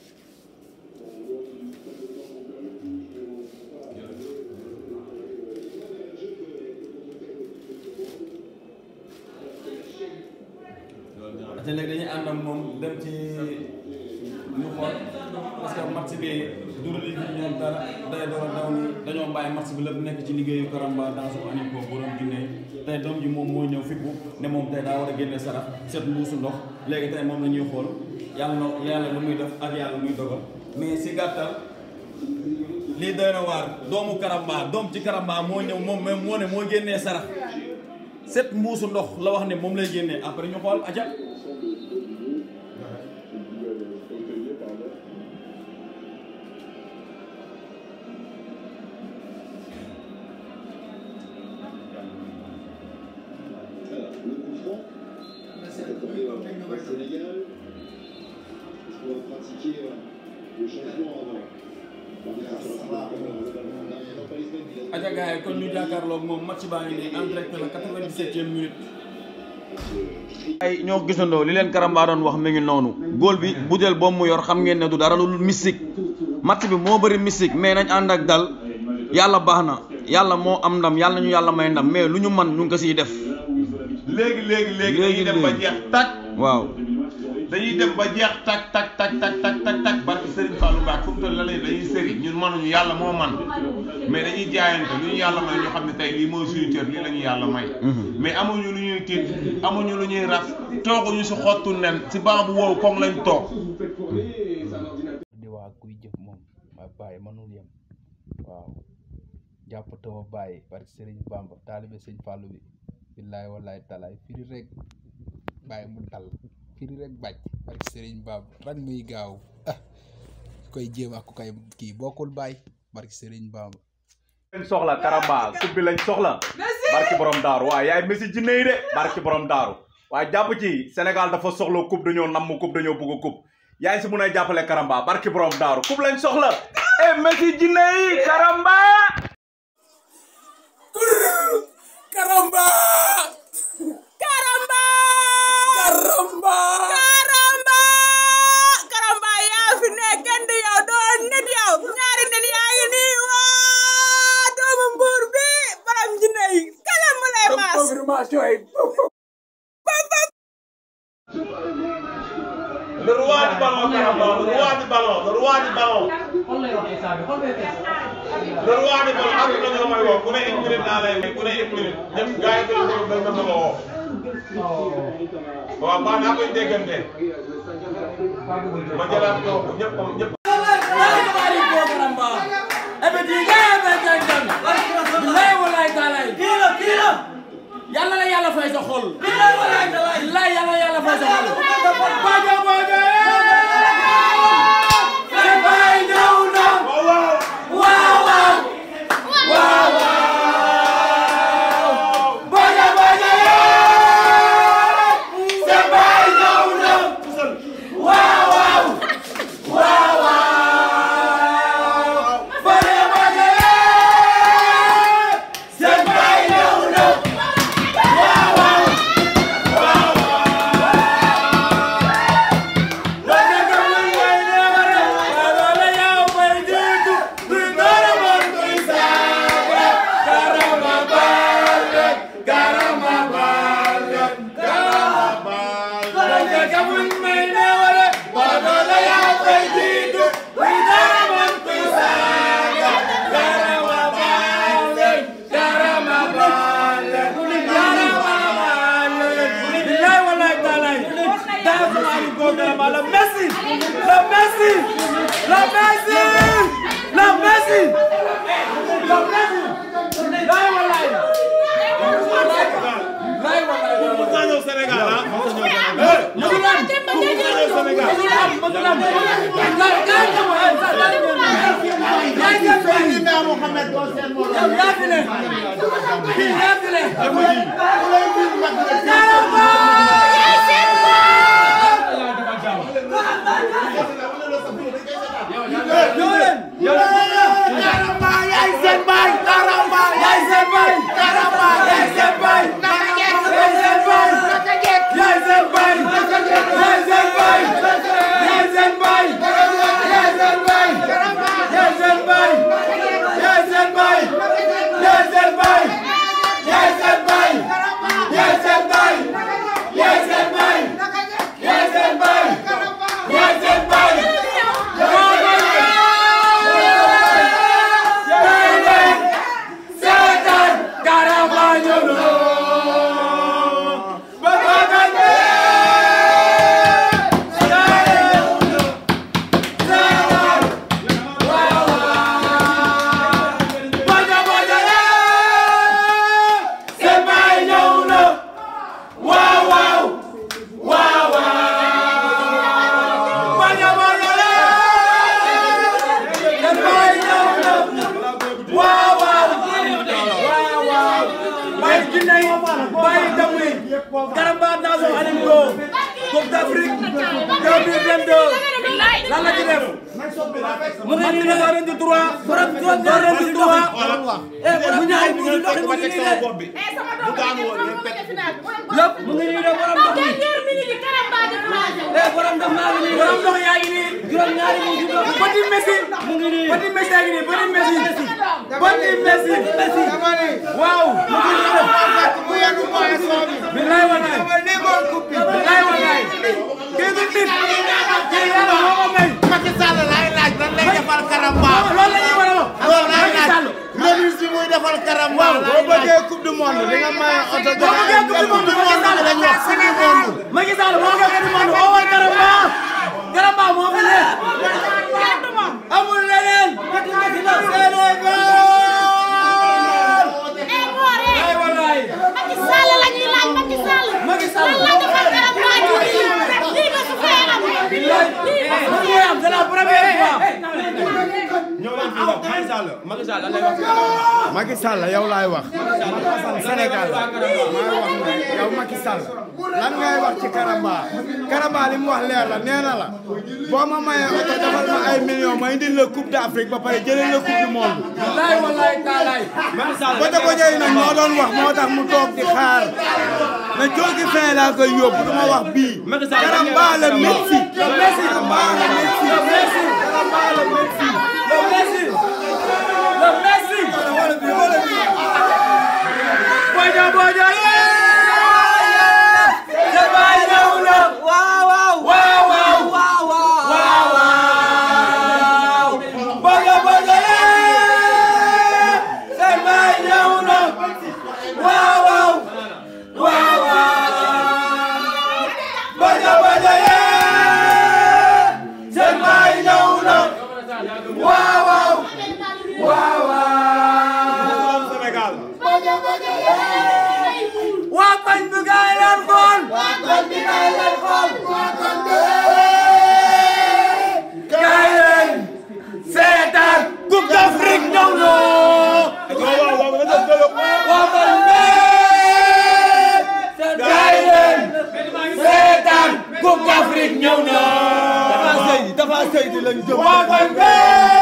te léegi dañuy ànd ak moom dem ci ñu xool parce que match bi durali bi ñoom dara day door a daw ni dañoo bàyyi match bi lépp nekk ci liggéeyu Karamba dans su anim ko borom Guinée tey doom ji moom moo ñëw fippu ne moom tey daa war a génne sarax set mbuusu ndox léegi tey moom la ñuy xool yàlla na yàlla lu muy def ak yàlla muy dogal mais si gàttal lii doy na waar doomu Karamba doom ci Karamba moo ñëw moom même moo ne moo génnee sarax set mbuusu ndox la wax ne moom lay génnee après ñu xool aca Alors, le coup franc, c'est attribué au Sénégal. Est-ce qu'on va pratiquer euh, le changement avant aja gars yi kon ñu jàkkaarloog moom match baa ngi nii en direct la 97e minute. ay ñoo gisandoo li leen Karamba doon wax mi ngi noonu góol bi butéel boobu mu yor xam ngeen ne du dara lu mystique match bi moo bëri mystique mais nañ ànd ak dal yàlla baax na yàlla moo am ndam yàlla ñu yàlla may ndam mais lu ñu man ñu ngi ko siy def léegi léegi léegi dañuy dem ba jeex tak waaw dañuy dem ba jeex tak tak tak tak tak tak tak barki Serigne Fallou Mbacke fu mu toll la lay dañuy sëri ñun mënuñu yàlla moo man mais dañuy jaayante lu ñu yàlla may ñu xam ne tey lii mooy suñu cër lii la ñu yàlla may mais amuñu lu ñuy tiit amuñu lu ñuy raf tooguñu si xottu nen si banc bu wow koŋ lañ toog di waa kuy jëf moom ma bàyyi mënul yem waaw jàpp tawa bàyyi barki Serigne Bamba taalibe sëñ Fallou bi billaay wallaay talaay firi rek bàyyi mu dal firi rek bàcc barki Serigne Bamba rek muy gaaw ah ku koy jéem ak ku koy kii bokkul bàyyi barki Serigne Bamba lañ soxla Karamba coupe bi lañ soxla barki borom daaru waaye yaay Messi jinne yi de barki borom daaru waaye jàpp ci Sénégal dafa soxla coupe dañoo namm coupe dañoo bëgg coupe yaay si mun a jàppale Karamba barki borom daaru coupe lañ soxla eh Messi jinne yi Karamba Karamba! Karamba! information yi Le roi du ballon, Karamba, le roi du ballon, le roi du ballon. Le roi du ballon, ak na nga may woo ku ne une minute laa lay may ku ne une minute ñëpp gars yi dañu ko dañ ma woo. waaw baax naa koy déggante. ma jëlaat ko ñëpp ñëpp. yàlla la yàlla fay sa xol. billaay yàlla yàlla fay sa xol. Bajo Bajo sa baay ñëw na. waaw waaw. waaw waaw. Bajo Bajo sa baay ñëw na. waaw waaw. waaw waaw. Bajo Bajo sa baay ñëw na. La Messi! La Messi! La Messi! La Messi! La Messi! Laay walaay! Laay walaay! Mu sa ñëw Sénégal ah. Mu ngi lan? Mu ngi Sénégal. Mu ngi lan? Mu ngi lan? Laay kaay nga ma ay sa laay nga ma. Laay nga ma. Seydina Mohamed doo seen morom. Yow yaa fi ne. Yaa fi ne. Karamba yaay seen baay. Karamba yaay seen baay. Karamba yaay seen baay. Naka jekk. Yaay seen baay. Naka jekk. Yaay seen baay. Naka jekk. Yaay seen baay. Yaay seen baay. Yaay seen baay. Yaay seen baay. Yaay seen baay. Yaay seen baay. Yaay seen baay. Yaay seen baay. Yaay seen baay. Yaay seen baay. Yaay seen baay. Seetaan Karamba ñëw na. Karamba Nation Aningo Coupe d'Afrique 2022 lan la ci def mu ngi nii doo leen di droit doo leen di droit mu ñaay mu ngi dox mu ngi nii de lépp mu ngi nii de borom ndox mi eh borom ndox maa ngi nii borom ndox yaa ngi nii juróom ñaari mu ngi dox petit Messi mu ngi nii petit Messi yaa ngi nii petit Messi petit Messi Messi waaw mu ngi nii de bu yenu mooy soo bi. bilaay walaay négoon coupe bi. bilaay walaay kii du nit kii yàlla moo ko may Macky Sall laay laaj lan lay defal Karamba. loolu la ñuy war a wax loolu laay Macky laaj. Sall remise bi muy defal Karamba. Waaw, boo bëggee coupe du monde di nga may oto boo bëggee coupe du monde coupe du monde bi dañ wax coupe du monde. Macky Sall moo bëgg coupe du monde oo war Karamba Karamba moo fi ne amul leneen Sénégal ay walaay Macky Sall la ñuy laaj Macky Sall. Macky Sall lan la defal Karamba ji lii lii nga su fee am. bilaay mu ngi am c'est la première fois ñëw leen fii nag Macky Sall Macky Sall lan lay wax Macky Sall yow laay wax Sénégal maay wax ne yow Macky Sall lan ngay wax ci Karamba Karamba li mu wax leer la nee na la boo ma mayee oto defal ma ay millions ma indil la coupe d'Afrique ba pare jëlee la coupe du monde. bilaay walaay taalaay Bote Bote yi nag moo doon wax moo tax mu toog di xaar na joogi fin laa koy yóbbu du ma wax bii. Karamba la Messi. le Messi Karamba la Messi. le Messi Karamba la Messi. le Messi le Messi Bojo Bojo koñ bi kaay leen xool waa koñ bi kaay leen seetaan Coupe d'Afrique ñëw na waa koñ bi kaay leen seetaan Coupe d'Afrique ñëw na dafa sëy dafa sëy di lañ jëm waa koñ bi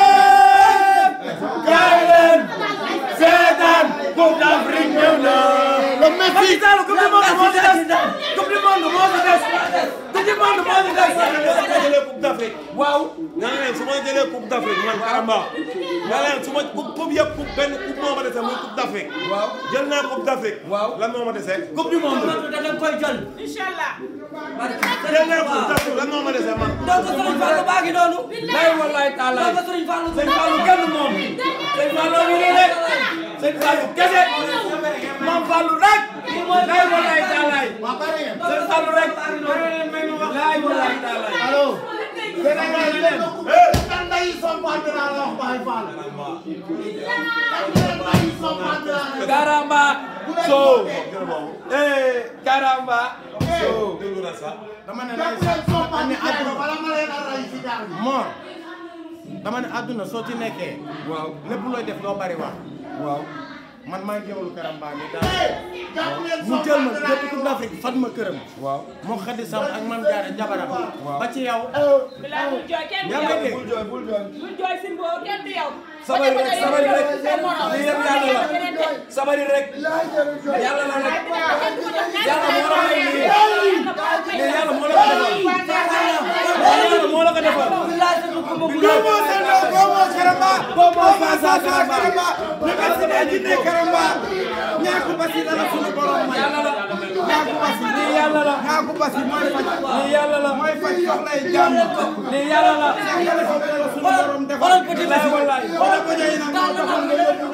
kaay leen seetaan Coupe d'Afrique ñëw na le Messi Coupe du monde moo ci des Coupe du monde moo ci des Coupe du monde moo ci des jëlee coupe d'Afrique waaw nga ne leen su ma jëlee coupe d'Afrique man Karamba nga leen su ma coupe coupe yëpp coupe benn coupe moo ma dese muy coupe d'Afrique waaw jël naa coupe d'Afrique waaw lan moo ma dese coupe du monde da nga koy jël Inch'Allah. jël naa coupe d'Afrique lan moo ma dese man donc Serigne Fallou baa ngi noonu lay wallaay taala donc Serigne Fallou Serigne Fallou kenn moom Serigne Fallou ngi nii rek Serigne Fallou kese Mame Fallou rek lay wallaay taalaay Serigne Fallou rek lay wallaay taalaay allo Sénégal leen Tanda yi sompante naa la wax Baye Fall. Tanda yi sompante naa la. Karamba so eh Karamba so dama ne lay sax dama ne àdduna bala ma leen a ray si daal Mor dama ne àdduna soo ci nekkee. waaw lépp looy def doo bari wax. waaw man maa ngi jëwlu Karamba mi daal. mu jël ma depuis Coupe d'Afrique fat ma këram. waaw moo xadi sam ak man jaare jabaram. ba ci yow. Bilal bul jooy kenn du yaa yow. ngi dégg. bul jooy bul jooy. bul jooy Simbo kenn du yow. sabari rek sabari rek lii yëpp yàlla la sabari rek yàlla la rek yàlla moo la may lii lii yàlla moo la ko defal yàlla moo la ko defal Gomo Sendo, Gomo Karamba, Gomo Fasa Karamba, Nekasi na jinne Karamba, ñaaku basi la la sunu borom may. ñaaku basi lii yàlla la ñaaku basi mooy faj. lii yàlla la mooy faj soxlay jàmm. lii yàlla la yàlla ko la sunu borom defal. xoolal petit basi wallaay xoolal ko jëy nag moo taxoon nga yóbbu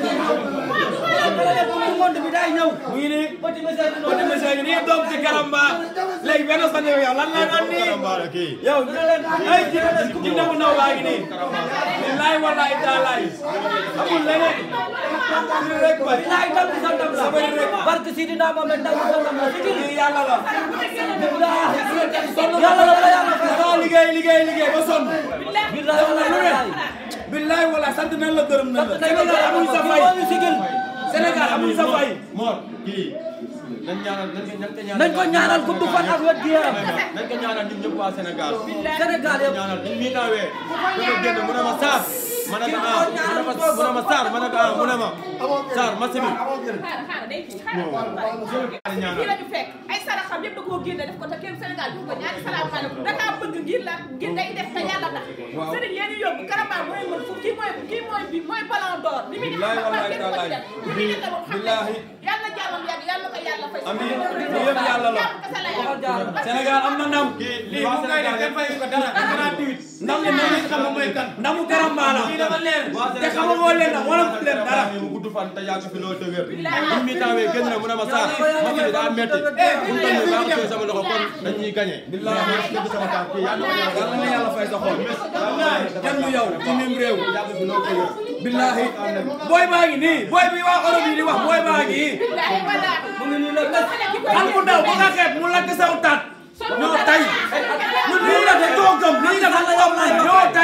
monde bi day ñëw mu ngi nii petit monsieur ngi nii doom ci Karamba léegi benn fan yow yow lan la nga nii yow ay ji ji ndaw ndaw baa ngi nii billaay wallaay taalaay amul leneen li rek bari laay ndam sa ndam la bari rek barke Sidina Mohamed ndam sa ndam la ci yàlla la yàlla la yàlla fa liggéey liggéey liggéey ba sonn billaay wallaay billaay wallaay sant nañ la gërëm nañ la Sénégal amuñ sa fay Sénégal amuñ sa fay Mor kii nañ ñaanal nañ ko nañ ko ñaanal nañ ko ñaanal gudd fan ak wér gu yaram nañ ko ñaanal ñun ñëpp waa Sénégal Sénégal yëpp ñaanal ñun mii taawee dafa génn mu ne ma Sarr ma ne ko ah mu ne ma mu ne ma Sarr ma ne ko ah mu ne ma Sarr match bi xaaral xaaral day kii xaaral fii la ñu fekk ay saraxam yëpp da koo génne def ko te kenn Sénégal jox ko ñaari salaamaaleykum da kaa bëgg ngir la ngir day def te yàlla tax sëriñ yéen yóbbu Karamba mooy mën fu kii mooy kii mooy bi mooy ballon d'or li muy def Billaay xam wallaay kenn ko ci def li muy def xam Billaahi. yàlla jàllam yàgg yàlla ko yàlla fay amiin lii yëpp yàlla la Sénégal am na ndam lii bu ngay def kenn fayu ko dara gratuit ndam li noonu xam nga mooy kan ndamu Karamba la dafa leer te xamagoo leen nag wala leen dara mu gudd fan te yàgg fi loolu te wér ñun mii taawee génn na mu ne ma Sarr match bi daa metti bu ñu toll nii maa ngi sama loxo kon dañuy gagné billahi ma dëgg sama tànk kii yàlla na yàlla na yàlla fay sa xol kenn du yow ci nim réew billahi booy baa ngi nii booy bi waa Europe yi di wax booy baa ngi mu ngi nii la xal mu ndaw ba nga xeeb mu lakk saw tat ñoo tay ñu lii la def doo gëm lii dafa gëm ñoo tay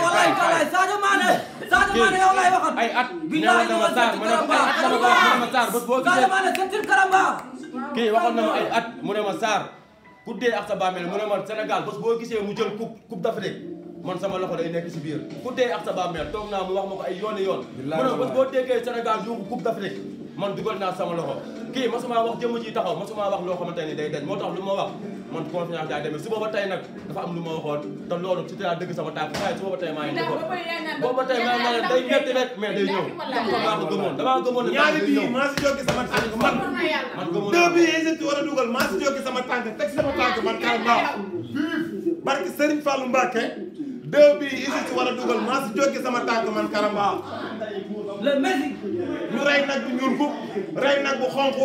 Sadio Mané Sadio Mané yow lay waxal ay at neewoon na ma Sarr ma ne ko ay at sama wax mu ne ma Sarr bés boo gisee Sadio Mané sentir Karamba kii waxoon na ma ay at mu ne ma Sarr ku dee ak sa bàmmeel mu ne ma Sénégal bés boo gisee mu jël coupe coupe d'Afrique man sama loxo day nekk si biir ku dee ak sa bàmmeel toog naa mu wax ma ko ay yooni yoon mu ne ma bés boo déggee Sénégal yuuxu coupe d'Afrique man dugal naa sama loxo kii masuma wax jëmm ji taxaw masuma wax loo xamante ni day dañ moo tax lu ma wax man confiance daa demee suba ba tey nag dafa am lu ma waxoon te loolu ci laa dëgg sama tànk waaye suba ba tey maa ngi defoon booba tey maa ngi day metti rek mais day ñëw comme que maa ko gëmoon damaa gëmoon ne ñaari day bii ñëw maa si jóge sama tànk man man gëmoon deux bii Égypte war a dugal maa si jóge sama tànk teg sama tànk man Karamba barke Serigne Fallou Mbacke deux bii Égypte war a dugal maa si jóge sama tànk man Karamba le Messi ñu rey nag bu ñuul bu rey nag bu xonq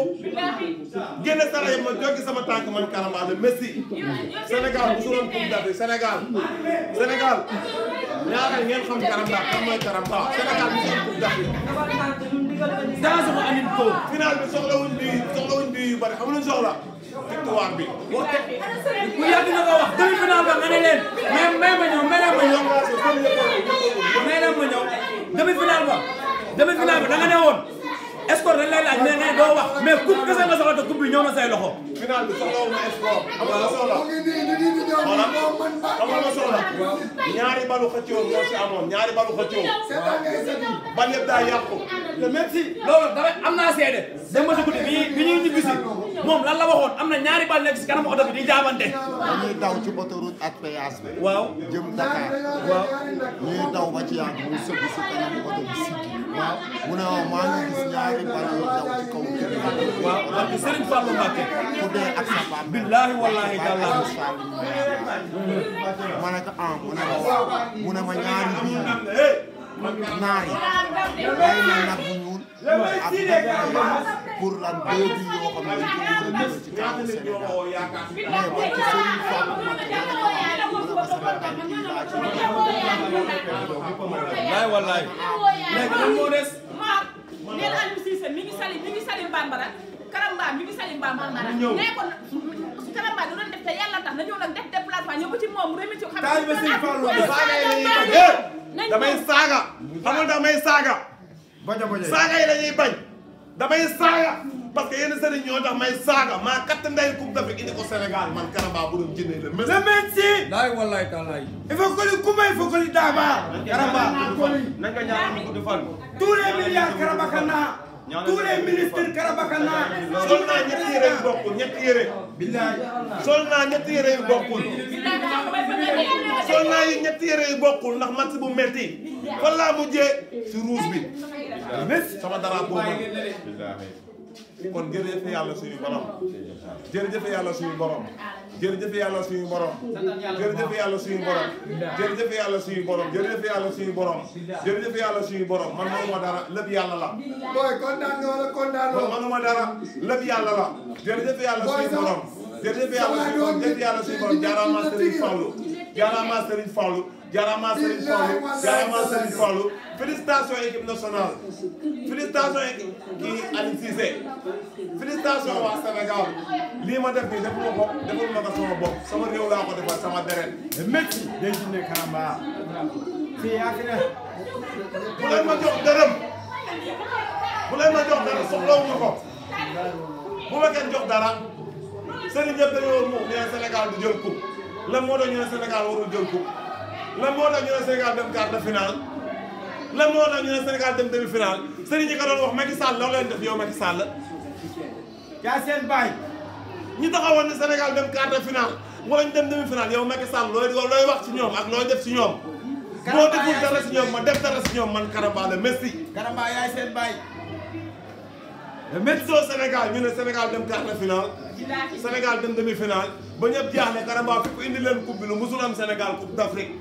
génne sala yi ma jóge sama tànk man Karamba le Messi Sénégal bu suroon coupe d'Afrique Sénégal Sénégal ñaareel ngeen xam Karamba kan mooy Karamba Sénégal bu suroon coupe d'Afrique dans sama anin ko final bi soxlawuñ bi soxlawuñ bi yu bari xam luñ soxla victoire bi. ku yàgg na ko wax demi final ba nga ne leen mais may ma ñëw may leen ma ñëw may leen ma ñëw demi final ba demi final ba da nga ne woon escorte dañ lay laaj mais ngay doo wax mais coupe kese nga soxla te coupe bi ñëw na say loxo. final bi soxla wu ma espoir xam nga ma soxla xoolal xam nga ma soxla ñaari balu xëccoo moo ci amoon ñaari balu xëccoo bal yëpp daa yàqu le merci loolu dara am naa seede dem ba si guddi bi bi ñuy ñibbisi moom lan la waxoon am na ñaari bal nekk si kanam oto bi di jaabante. dañuy daw ci autoroute ak péage bi. waaw jëm Dakar. waaw ñuy daw ba ci yàgg mu sëgg si kanam oto bi siggi. waaw mu ne ma maa ngi gis ñaari bal yu daw ci kaw kër yi. waaw parce que Serigne Fallou Mbacké. ku dee ak sa papa. billaahi wallaahi tallaahi. ma ne ko ah mu ne ma waaw mu ne ma ñaari bii naar yi day na nag bu ñuul ak pour lan deux bi yoo xam ne dañ ko war a dugal ci kaawu Sénégal mais ba ci Serigne Fallou Mbacké ma ne ko waaw mu ne ma sama tànk yi laa ci wallaay wallaay. léegi lan moo des. neen Aliou Cissé mi ngi sali mi ngi sali Bambara Karamba mi ngi sali Bambara ñëw. nee ko Karamba da doon def te yàlla tax na ñëw nag def déplacement ñëw ba ci moom remis ci xam taalibe Sëriñ Fallu Nañ saaga yi lañuy bañ nañ damay saaga xam nga damay saaga baña baña saaga yi lañuy bañ damay saaga parce que yenn sëriñ ñoo tax may saaga maa katt ndey coupe d'Afrique indi ko Sénégal man Karamba bu doon jëndee la mais le merci. laay wallaay taalaay. il faut que li kuma il faut que li daaba. Karamba. nañ ko ñaanal mu gudd fan. tous les milliards Karamba Kana. tous les ministres Karamba Kana. sol naa ñetti yére yu bokkul ñetti yére billaay. sol naa ñetti yére yu bokkul sol naa yi ñetti yére yu bokkul ndax match bu metti fan laa mujjee si rouge bi sama dara boobu kon jërëjëf yàlla suñu borom jërëjëf yàlla suñu borom jërëjëf yàlla suñu borom jërëjëf yàlla suñu borom jërëjëf yàlla suñu borom jërëjëf yàlla suñu borom jërëjëf yàlla suñu borom man manuma dara lépp yàlla la booy kontaan nga wala kontaan man manuma dara lépp yàlla la jërëjëf yàlla suñu borom jërëjëf yàlla suñu borom jërëjëf yàlla suñu borom jaaraama Serigne Fallou jaaraama Serigne Fallou jaaraama Serigne Fallou jaaraama Serigne Fallou félicitations équipe nationale félicitations équipe kii Aliou Cissé félicitations waa Sénégal lii ma def nii defuma ko defuma ko sama bopp sama réew laa ko defal sama deret métti day jinne Karamba fii yaa fi ne bu leen ma jox dërëm bu leen ma jox dara soxlawuma ko bu ma kenn jox dara sëriñ yëpp dañoo mu ñu ne Sénégal du jël coupe lan moo tax ñu ne Sénégal warul jël coupe lan moo tax ñu ne Sénégal dem quart de finale lan moo tax ñu ne Sénégal dem demi finale sëriñ ñi ko doon wax Macky Sall loolu leen def yow Macky Sall yaa seen baay ñi taxawoon ne Sénégal dem quart de finale wala ñu dem demi finale yow Macky Sall looy looy wax ci ñoom ak looy def ci ñoom boo deful dara ci ñoom ma def dara ci ñoom man Karamba la Messi Karamba yaay seen baay le médecin Sénégal ñu ne Sénégal dem quart de finale Sénégal dem demi finale ba ñëpp jaaxle Karamba fi ko indi leen coupe bi lu musul am Sénégal coupe d'Afrique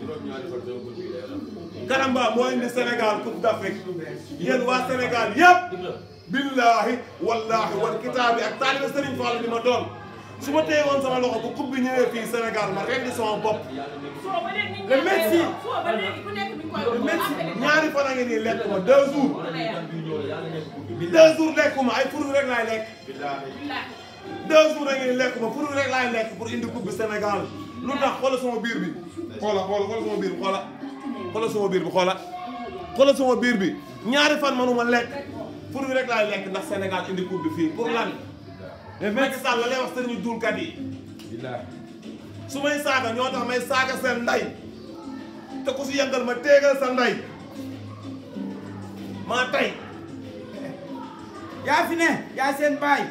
Karamba moo indi Sénégal coupe d'Afrique yéen waa Sénégal yëpp billahi wallahi wal kitaabi ak taalibe Serigne Fall bi ma doon su ma téye woon sama loxo bu coupe bi ñëwee fii Sénégal ma rendi sama bopp le Messi le Messi ñaari fan a ngi nii lekk ma deux jours deux jours lekkuma ay furu rek laay lekk deux jours a ngi nii lekk ma furu rek laay lekk pour indi coupe bi Sénégal lu tax xoola sama biir bi xoola xoola xoola sama biir bi xoola xoola sama biir bi xoola xoola sama biir bi ñaari fan manuma lekk furu rek laay lekk ndax Sénégal indi coupe bi fii pour lan mais Macky Sall la lay wax sëriñu duulkat yi su may saaga ñoo tax may saaga seen nday te ku si yëngal ma téegal sa nday maa tey yaa fi ne yaa seen baay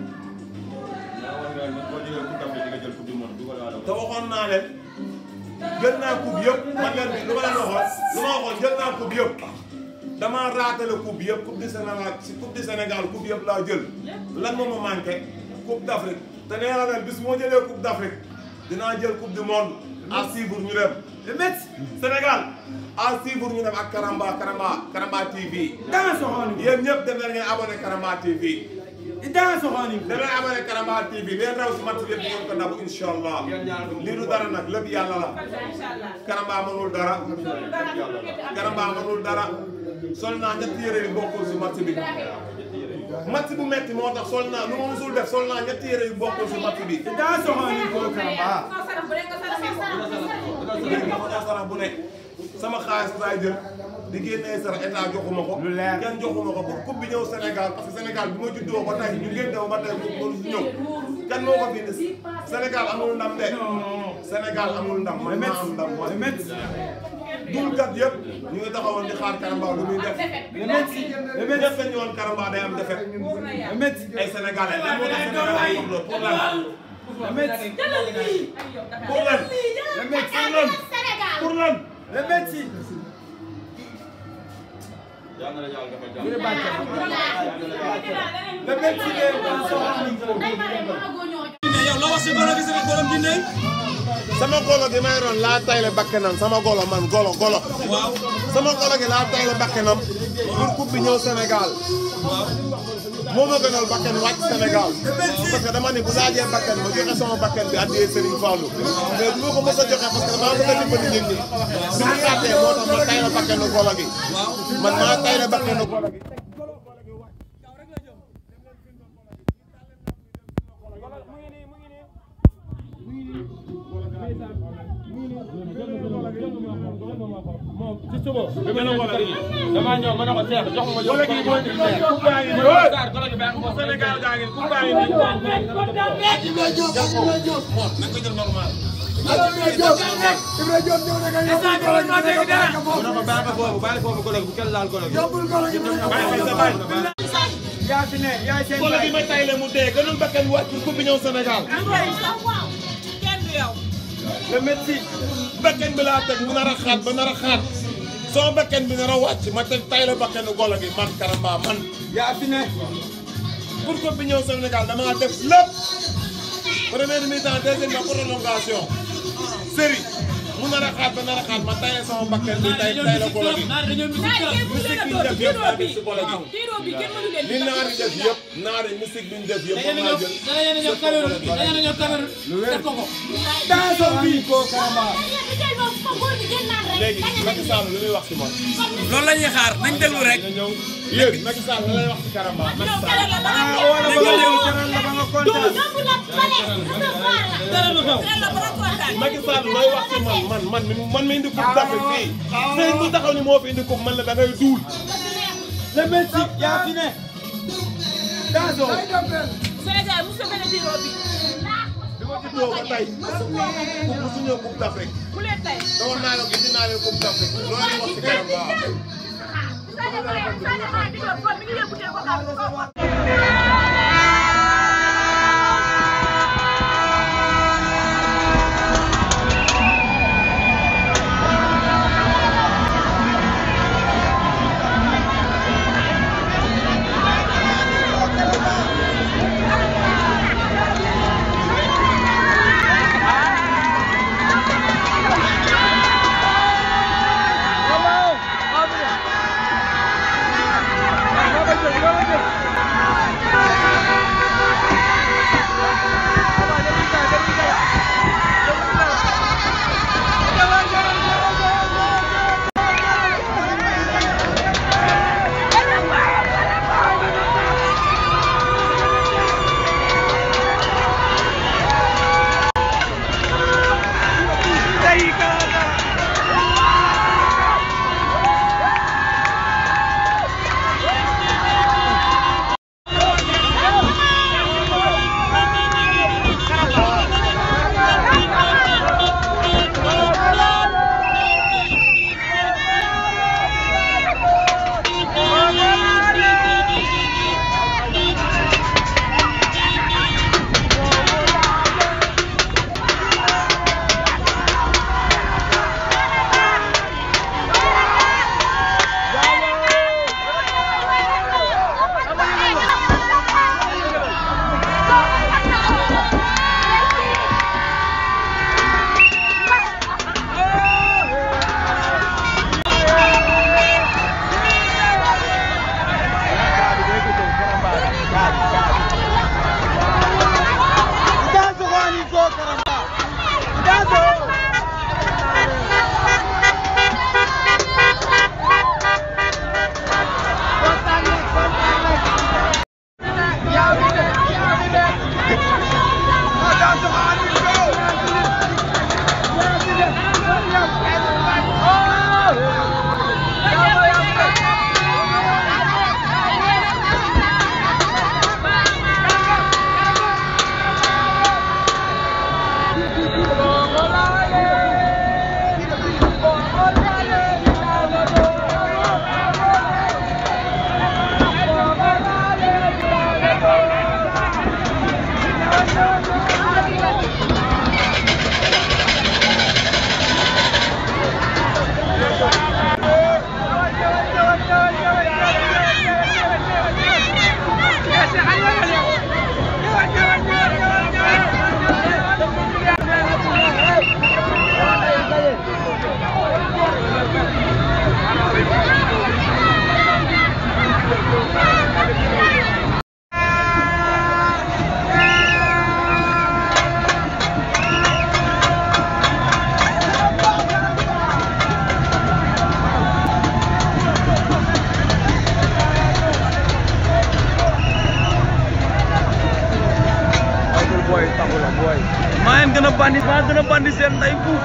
te waxoon naa leen jël naa coupe yëpp man leen bi lu ma leen waxoon lu ma waxoon jël naa coupe yëpp damaa raatale coupe yëpp coupe du Sénégal si coupe du Sénégal coupe yëpp laa jël lan moo ma manqué coupe d'Afrique te nee naa leen bis moo jëlee coupe d'Afrique dinaa jël coupe du monde à suivre ñu dem le Metz Sénégal à suivre ñu dem ak Karamba Karamba Karamba TV danga soxoon yéen ñëpp dem leen ngeen abonné Karamba TV danga soxoon dem leen abonné Karamba TV leen raw si match bi yëpp ngeen ko ndabu incha allah lii du dara nag lépp yàlla la Karamba mënul dara Karamba mënul dara sol naa ñetti yére yu bokkul si match bi match bu metti moo tax sol naa lu ma musul def sol naa ñetti yére yu bokkul si match bi. daa soxla ni ko Karamba. léegi dafa ñoo sarax bu nekk sama xaalis laay jël di génnee sarax état joxuma ko. lu leer kenn joxuma ko pour coupe bi ñëw Sénégal parce que Sénégal bi ma juddoo ba tey ñu ngeen dew ba tey mu mënu si ñëw kan moo ko fi indi Sénégal amul ndam de. Sénégal amul ndam man maa am ndam man. dulkat yëpp ñu ngi taxawoon di xaar Karamba lu muy def. le métti le métti def nañu woon Karamba day am defet. le métti ay Sénégalais lan moo tax Sénégal ay pour lan. le métti pour lan. le métti pour lan. pour lan. le métti. le métti yow la wax si golo gi sama borom dinañ. sama golo gi may ron laa tayle bakkanam sama golo man golo golo. waaw sama golo gi laa tayle bakkanam pour coupe bi ñëw Sénégal. moo ma gënal bakkan wàcc Sénégal. parce que dama ne bu laajee bakkan ma joxe sama bakkan bi addiyee Serigne Fallou. mais bu ma ko mos a joxe parce que damaa bëgg a dimbali nit ñi. su ma xaatee moo tax ma tayle bakkanu golo gi. man maa tayle bakkanu golo gi. ci suba bi ma ñëw kër gi damaa ñëw ma ne ko Cheikh jox ma Golo gi moo ñu coupe baa ngi nii. golo gi baa ngi nii. Sénégal gaa ngi coupe baa ngi nii. Ibra Diop Ibra Diop nañ ko jël normal. Ibra Diop Ibra Diop ñëw na nga yóbbul golo gi dégg dara. mu ne ko bàyyi ko foofu bàyyi foofu golo gi bu kenn laal golo gi yóbbul golo gi yaa fi ne yaay seen golo gi ma tayle mu dee gënul bakkan wàcc pour coupe bi ñëw Sénégal. le métti bakkan bi laa teg mu nar a xaat ba nar a xaat soo bakkan bi nar a wàcc ma teg tayle bakkanu golo gi man Karamba man. yaa fi ne. pour coupe bi ñëw Sénégal damaa def lépp première mi-temps deuxième mi prolongation série mu nar a xaat ba nar a xaat ma tayle sama bakkan bi tay tayle golo gi. musique bi ñu def yëpp maa def si golo gi. li naar yi def yëpp naar yi musique bi ñu def yëpp moom laa jël. lu wér daa soxla ni ko Karamba. léegi Macky Sall lu muy wax si moom. loolu la ñuy xaar nañ déglu rek. yéen Macky Sall la lay wax si Karamba Macky Sall. ah wala ba nga ñëw teral la ba nga kontaan. Macky Sall looy wax si man man man mi man mi indi coupe d'Afrique fii. sëñ bu taxaw ni moo fi indi coupe man la da ngay duul. le métti yaa fi ne. daa soxla. Sénégal mu sa benn biro bi. bi ma juddoo ba tey. coupe bu su ñëw coupe d'Afrique. ku leen tey. doon naa leen indi naa leen coupe d'Afrique loolu lay wax si Karamba. Sadio Mané Sadio Mané di ko mi ngi yóbbu ko maa leen gën a bandi maa gën a bandi seen nday fuuf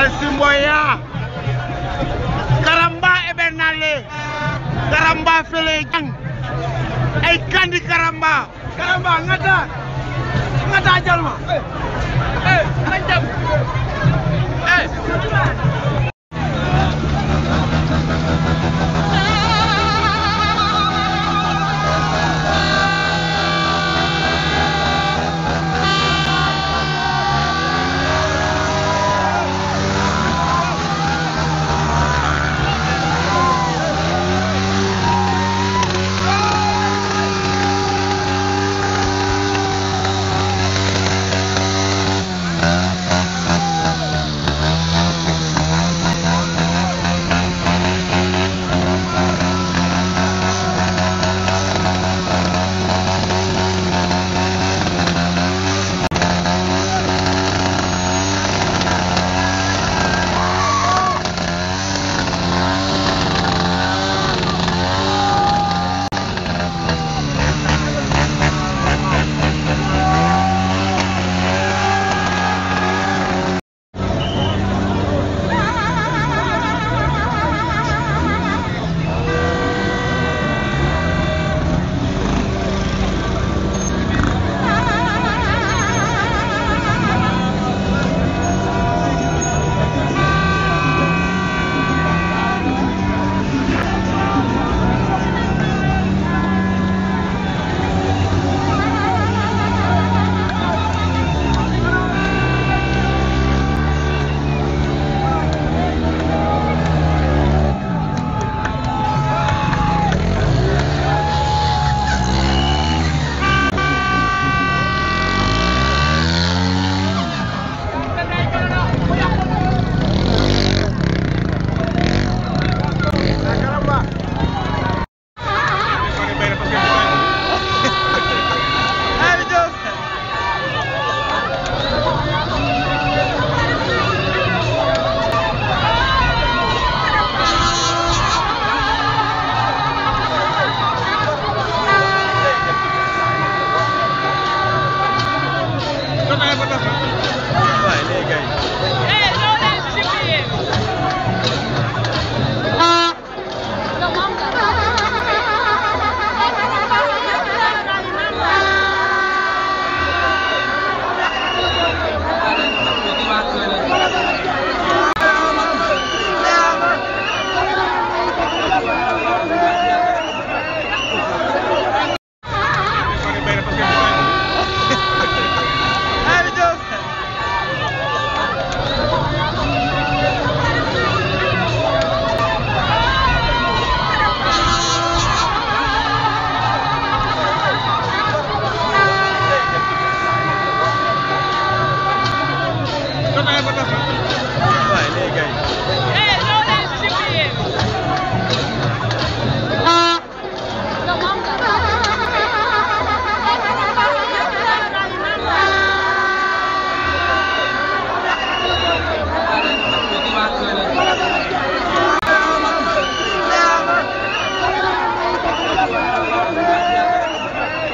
El Simboya Karamba Ebenale Karamba Fele Jang ay kandi Karamba Karamba ngata ngata jalma eh nañ dem eh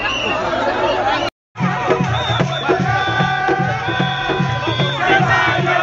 Hey,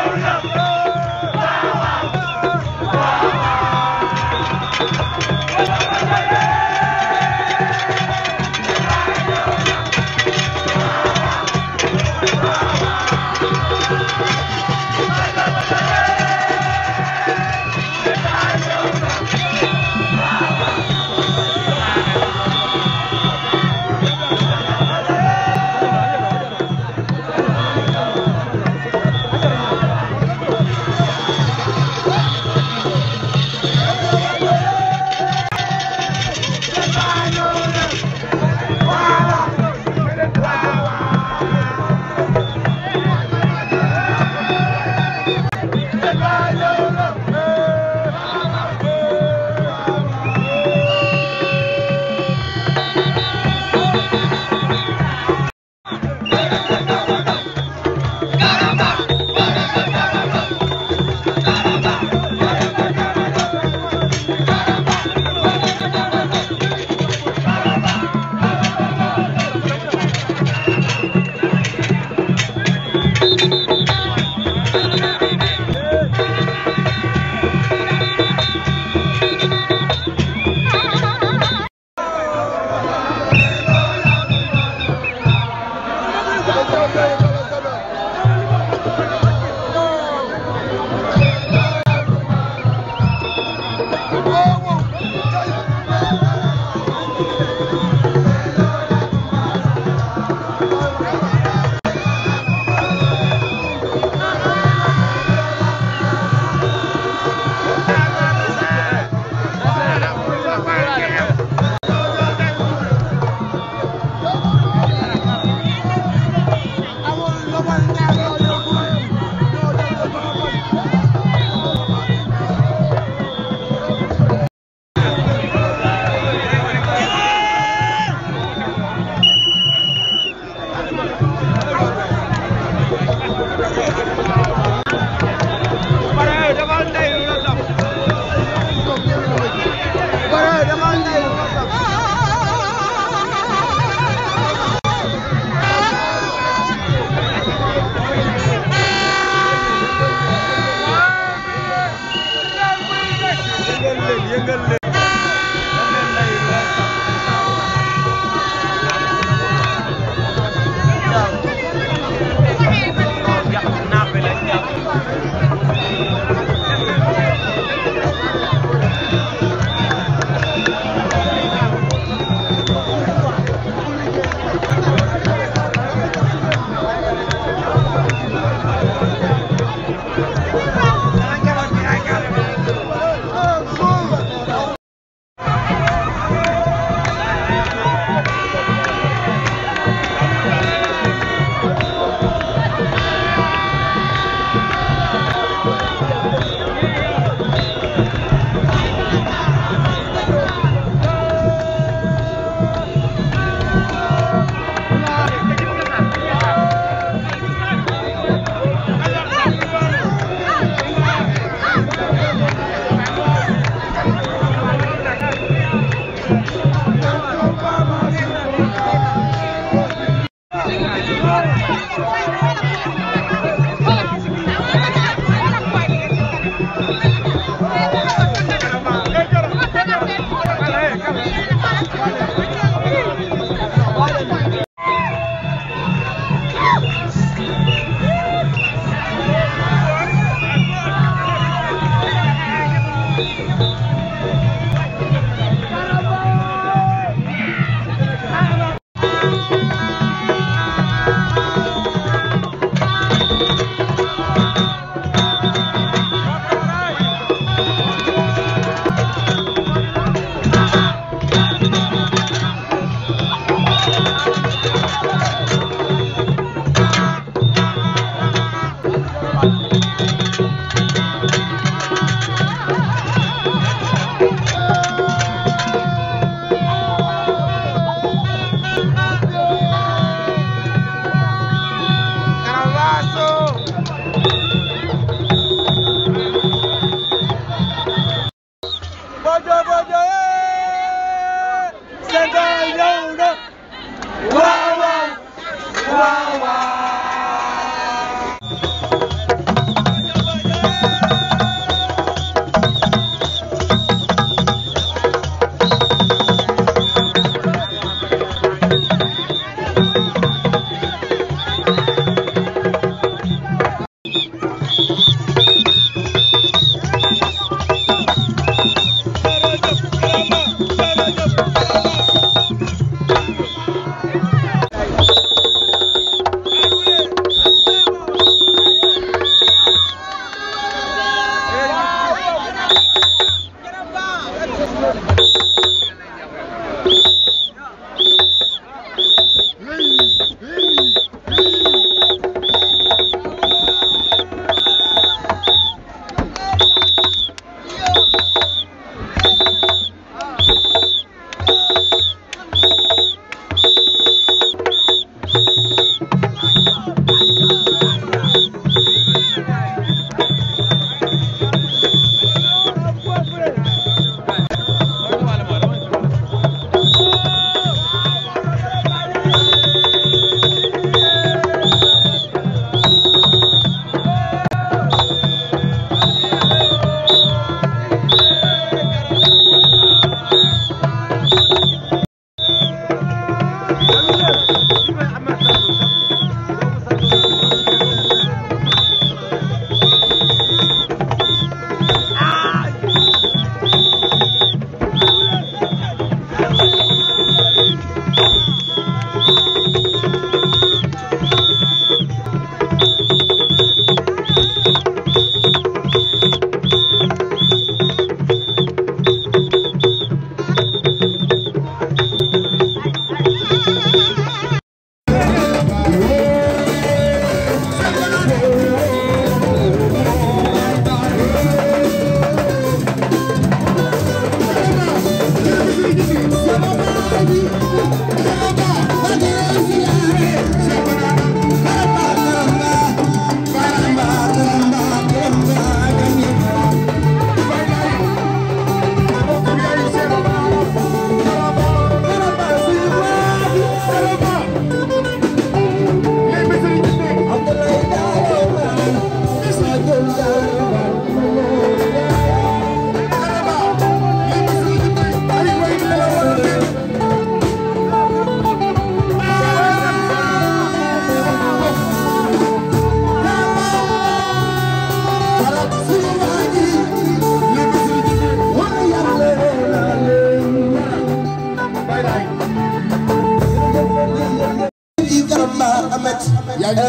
Bojo bojo eh Sénégal ñëw na waaw waaw waaw waaw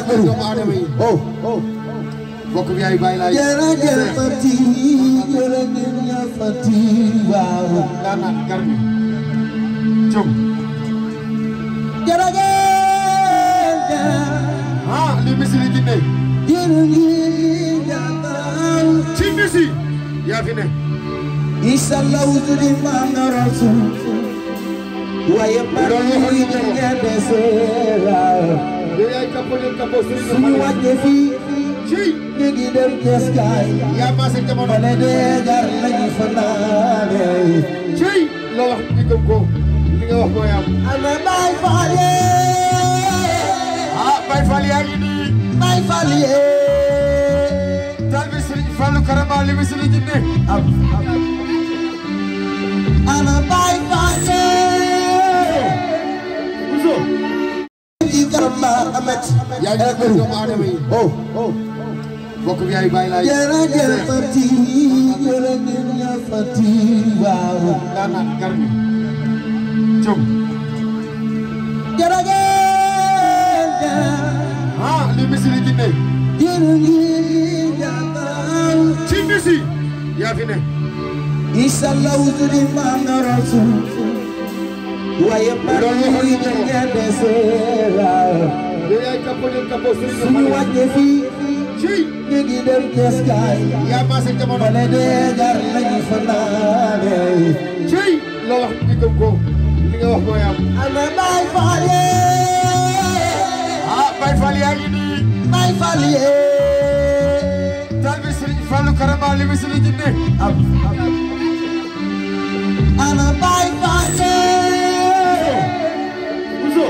bëri doomu aadama yi oh oh bokk bi yaay bàyyi laay jërëjëf Fati jërëjëf Fati waaw daanaan garmi jom jërëjëf ah li misili jinne jërëjëf ci misi yaa fi ne Isa lawzudi mana rasul waaye loolu waxoon bari nañu ko. ngeen deseera yow yaay kappo del kappo sëriñ suñu wàcce fii ci ñu ngi dem Ceskaay yaa maase jamono ma ne dee gar lañu fanaane ci loo wax ñu gëm ko li nga wax mooy am ana Baay Faal ah Baye Fall yaa ngi nii Baay Faal taal bi sëriñ Fallu Karamba li misili jinne am ana Baay Faal Uzo ci Karamba Amet yaa ngi bëri doomu aadama yi oh oh bokk bi yaay bàyyi laay jërëjëf Fati jërëjëf Fati waaw daanaan garmi jom jërëjëf ah li misili jinne jërëjëf ci misi yaa fi ne Isa lawzudi mana rasul waaye loolu waxoon bari nañu ko. ngeen deseera yow yaay kappo del kappo sëriñ suñu wàcce fii ci ñu ngi dem Ceskaay yaa maase jamono ma ne dee gar lañu fanaane ci loo wax ñu gëm ko li nga wax mooy am ana Baay Faal ah Baye Fall yaa ngi nii Baay Faal taal bi sëriñ Fallu Karamba li misili jinne am ana Baay Faal Uzo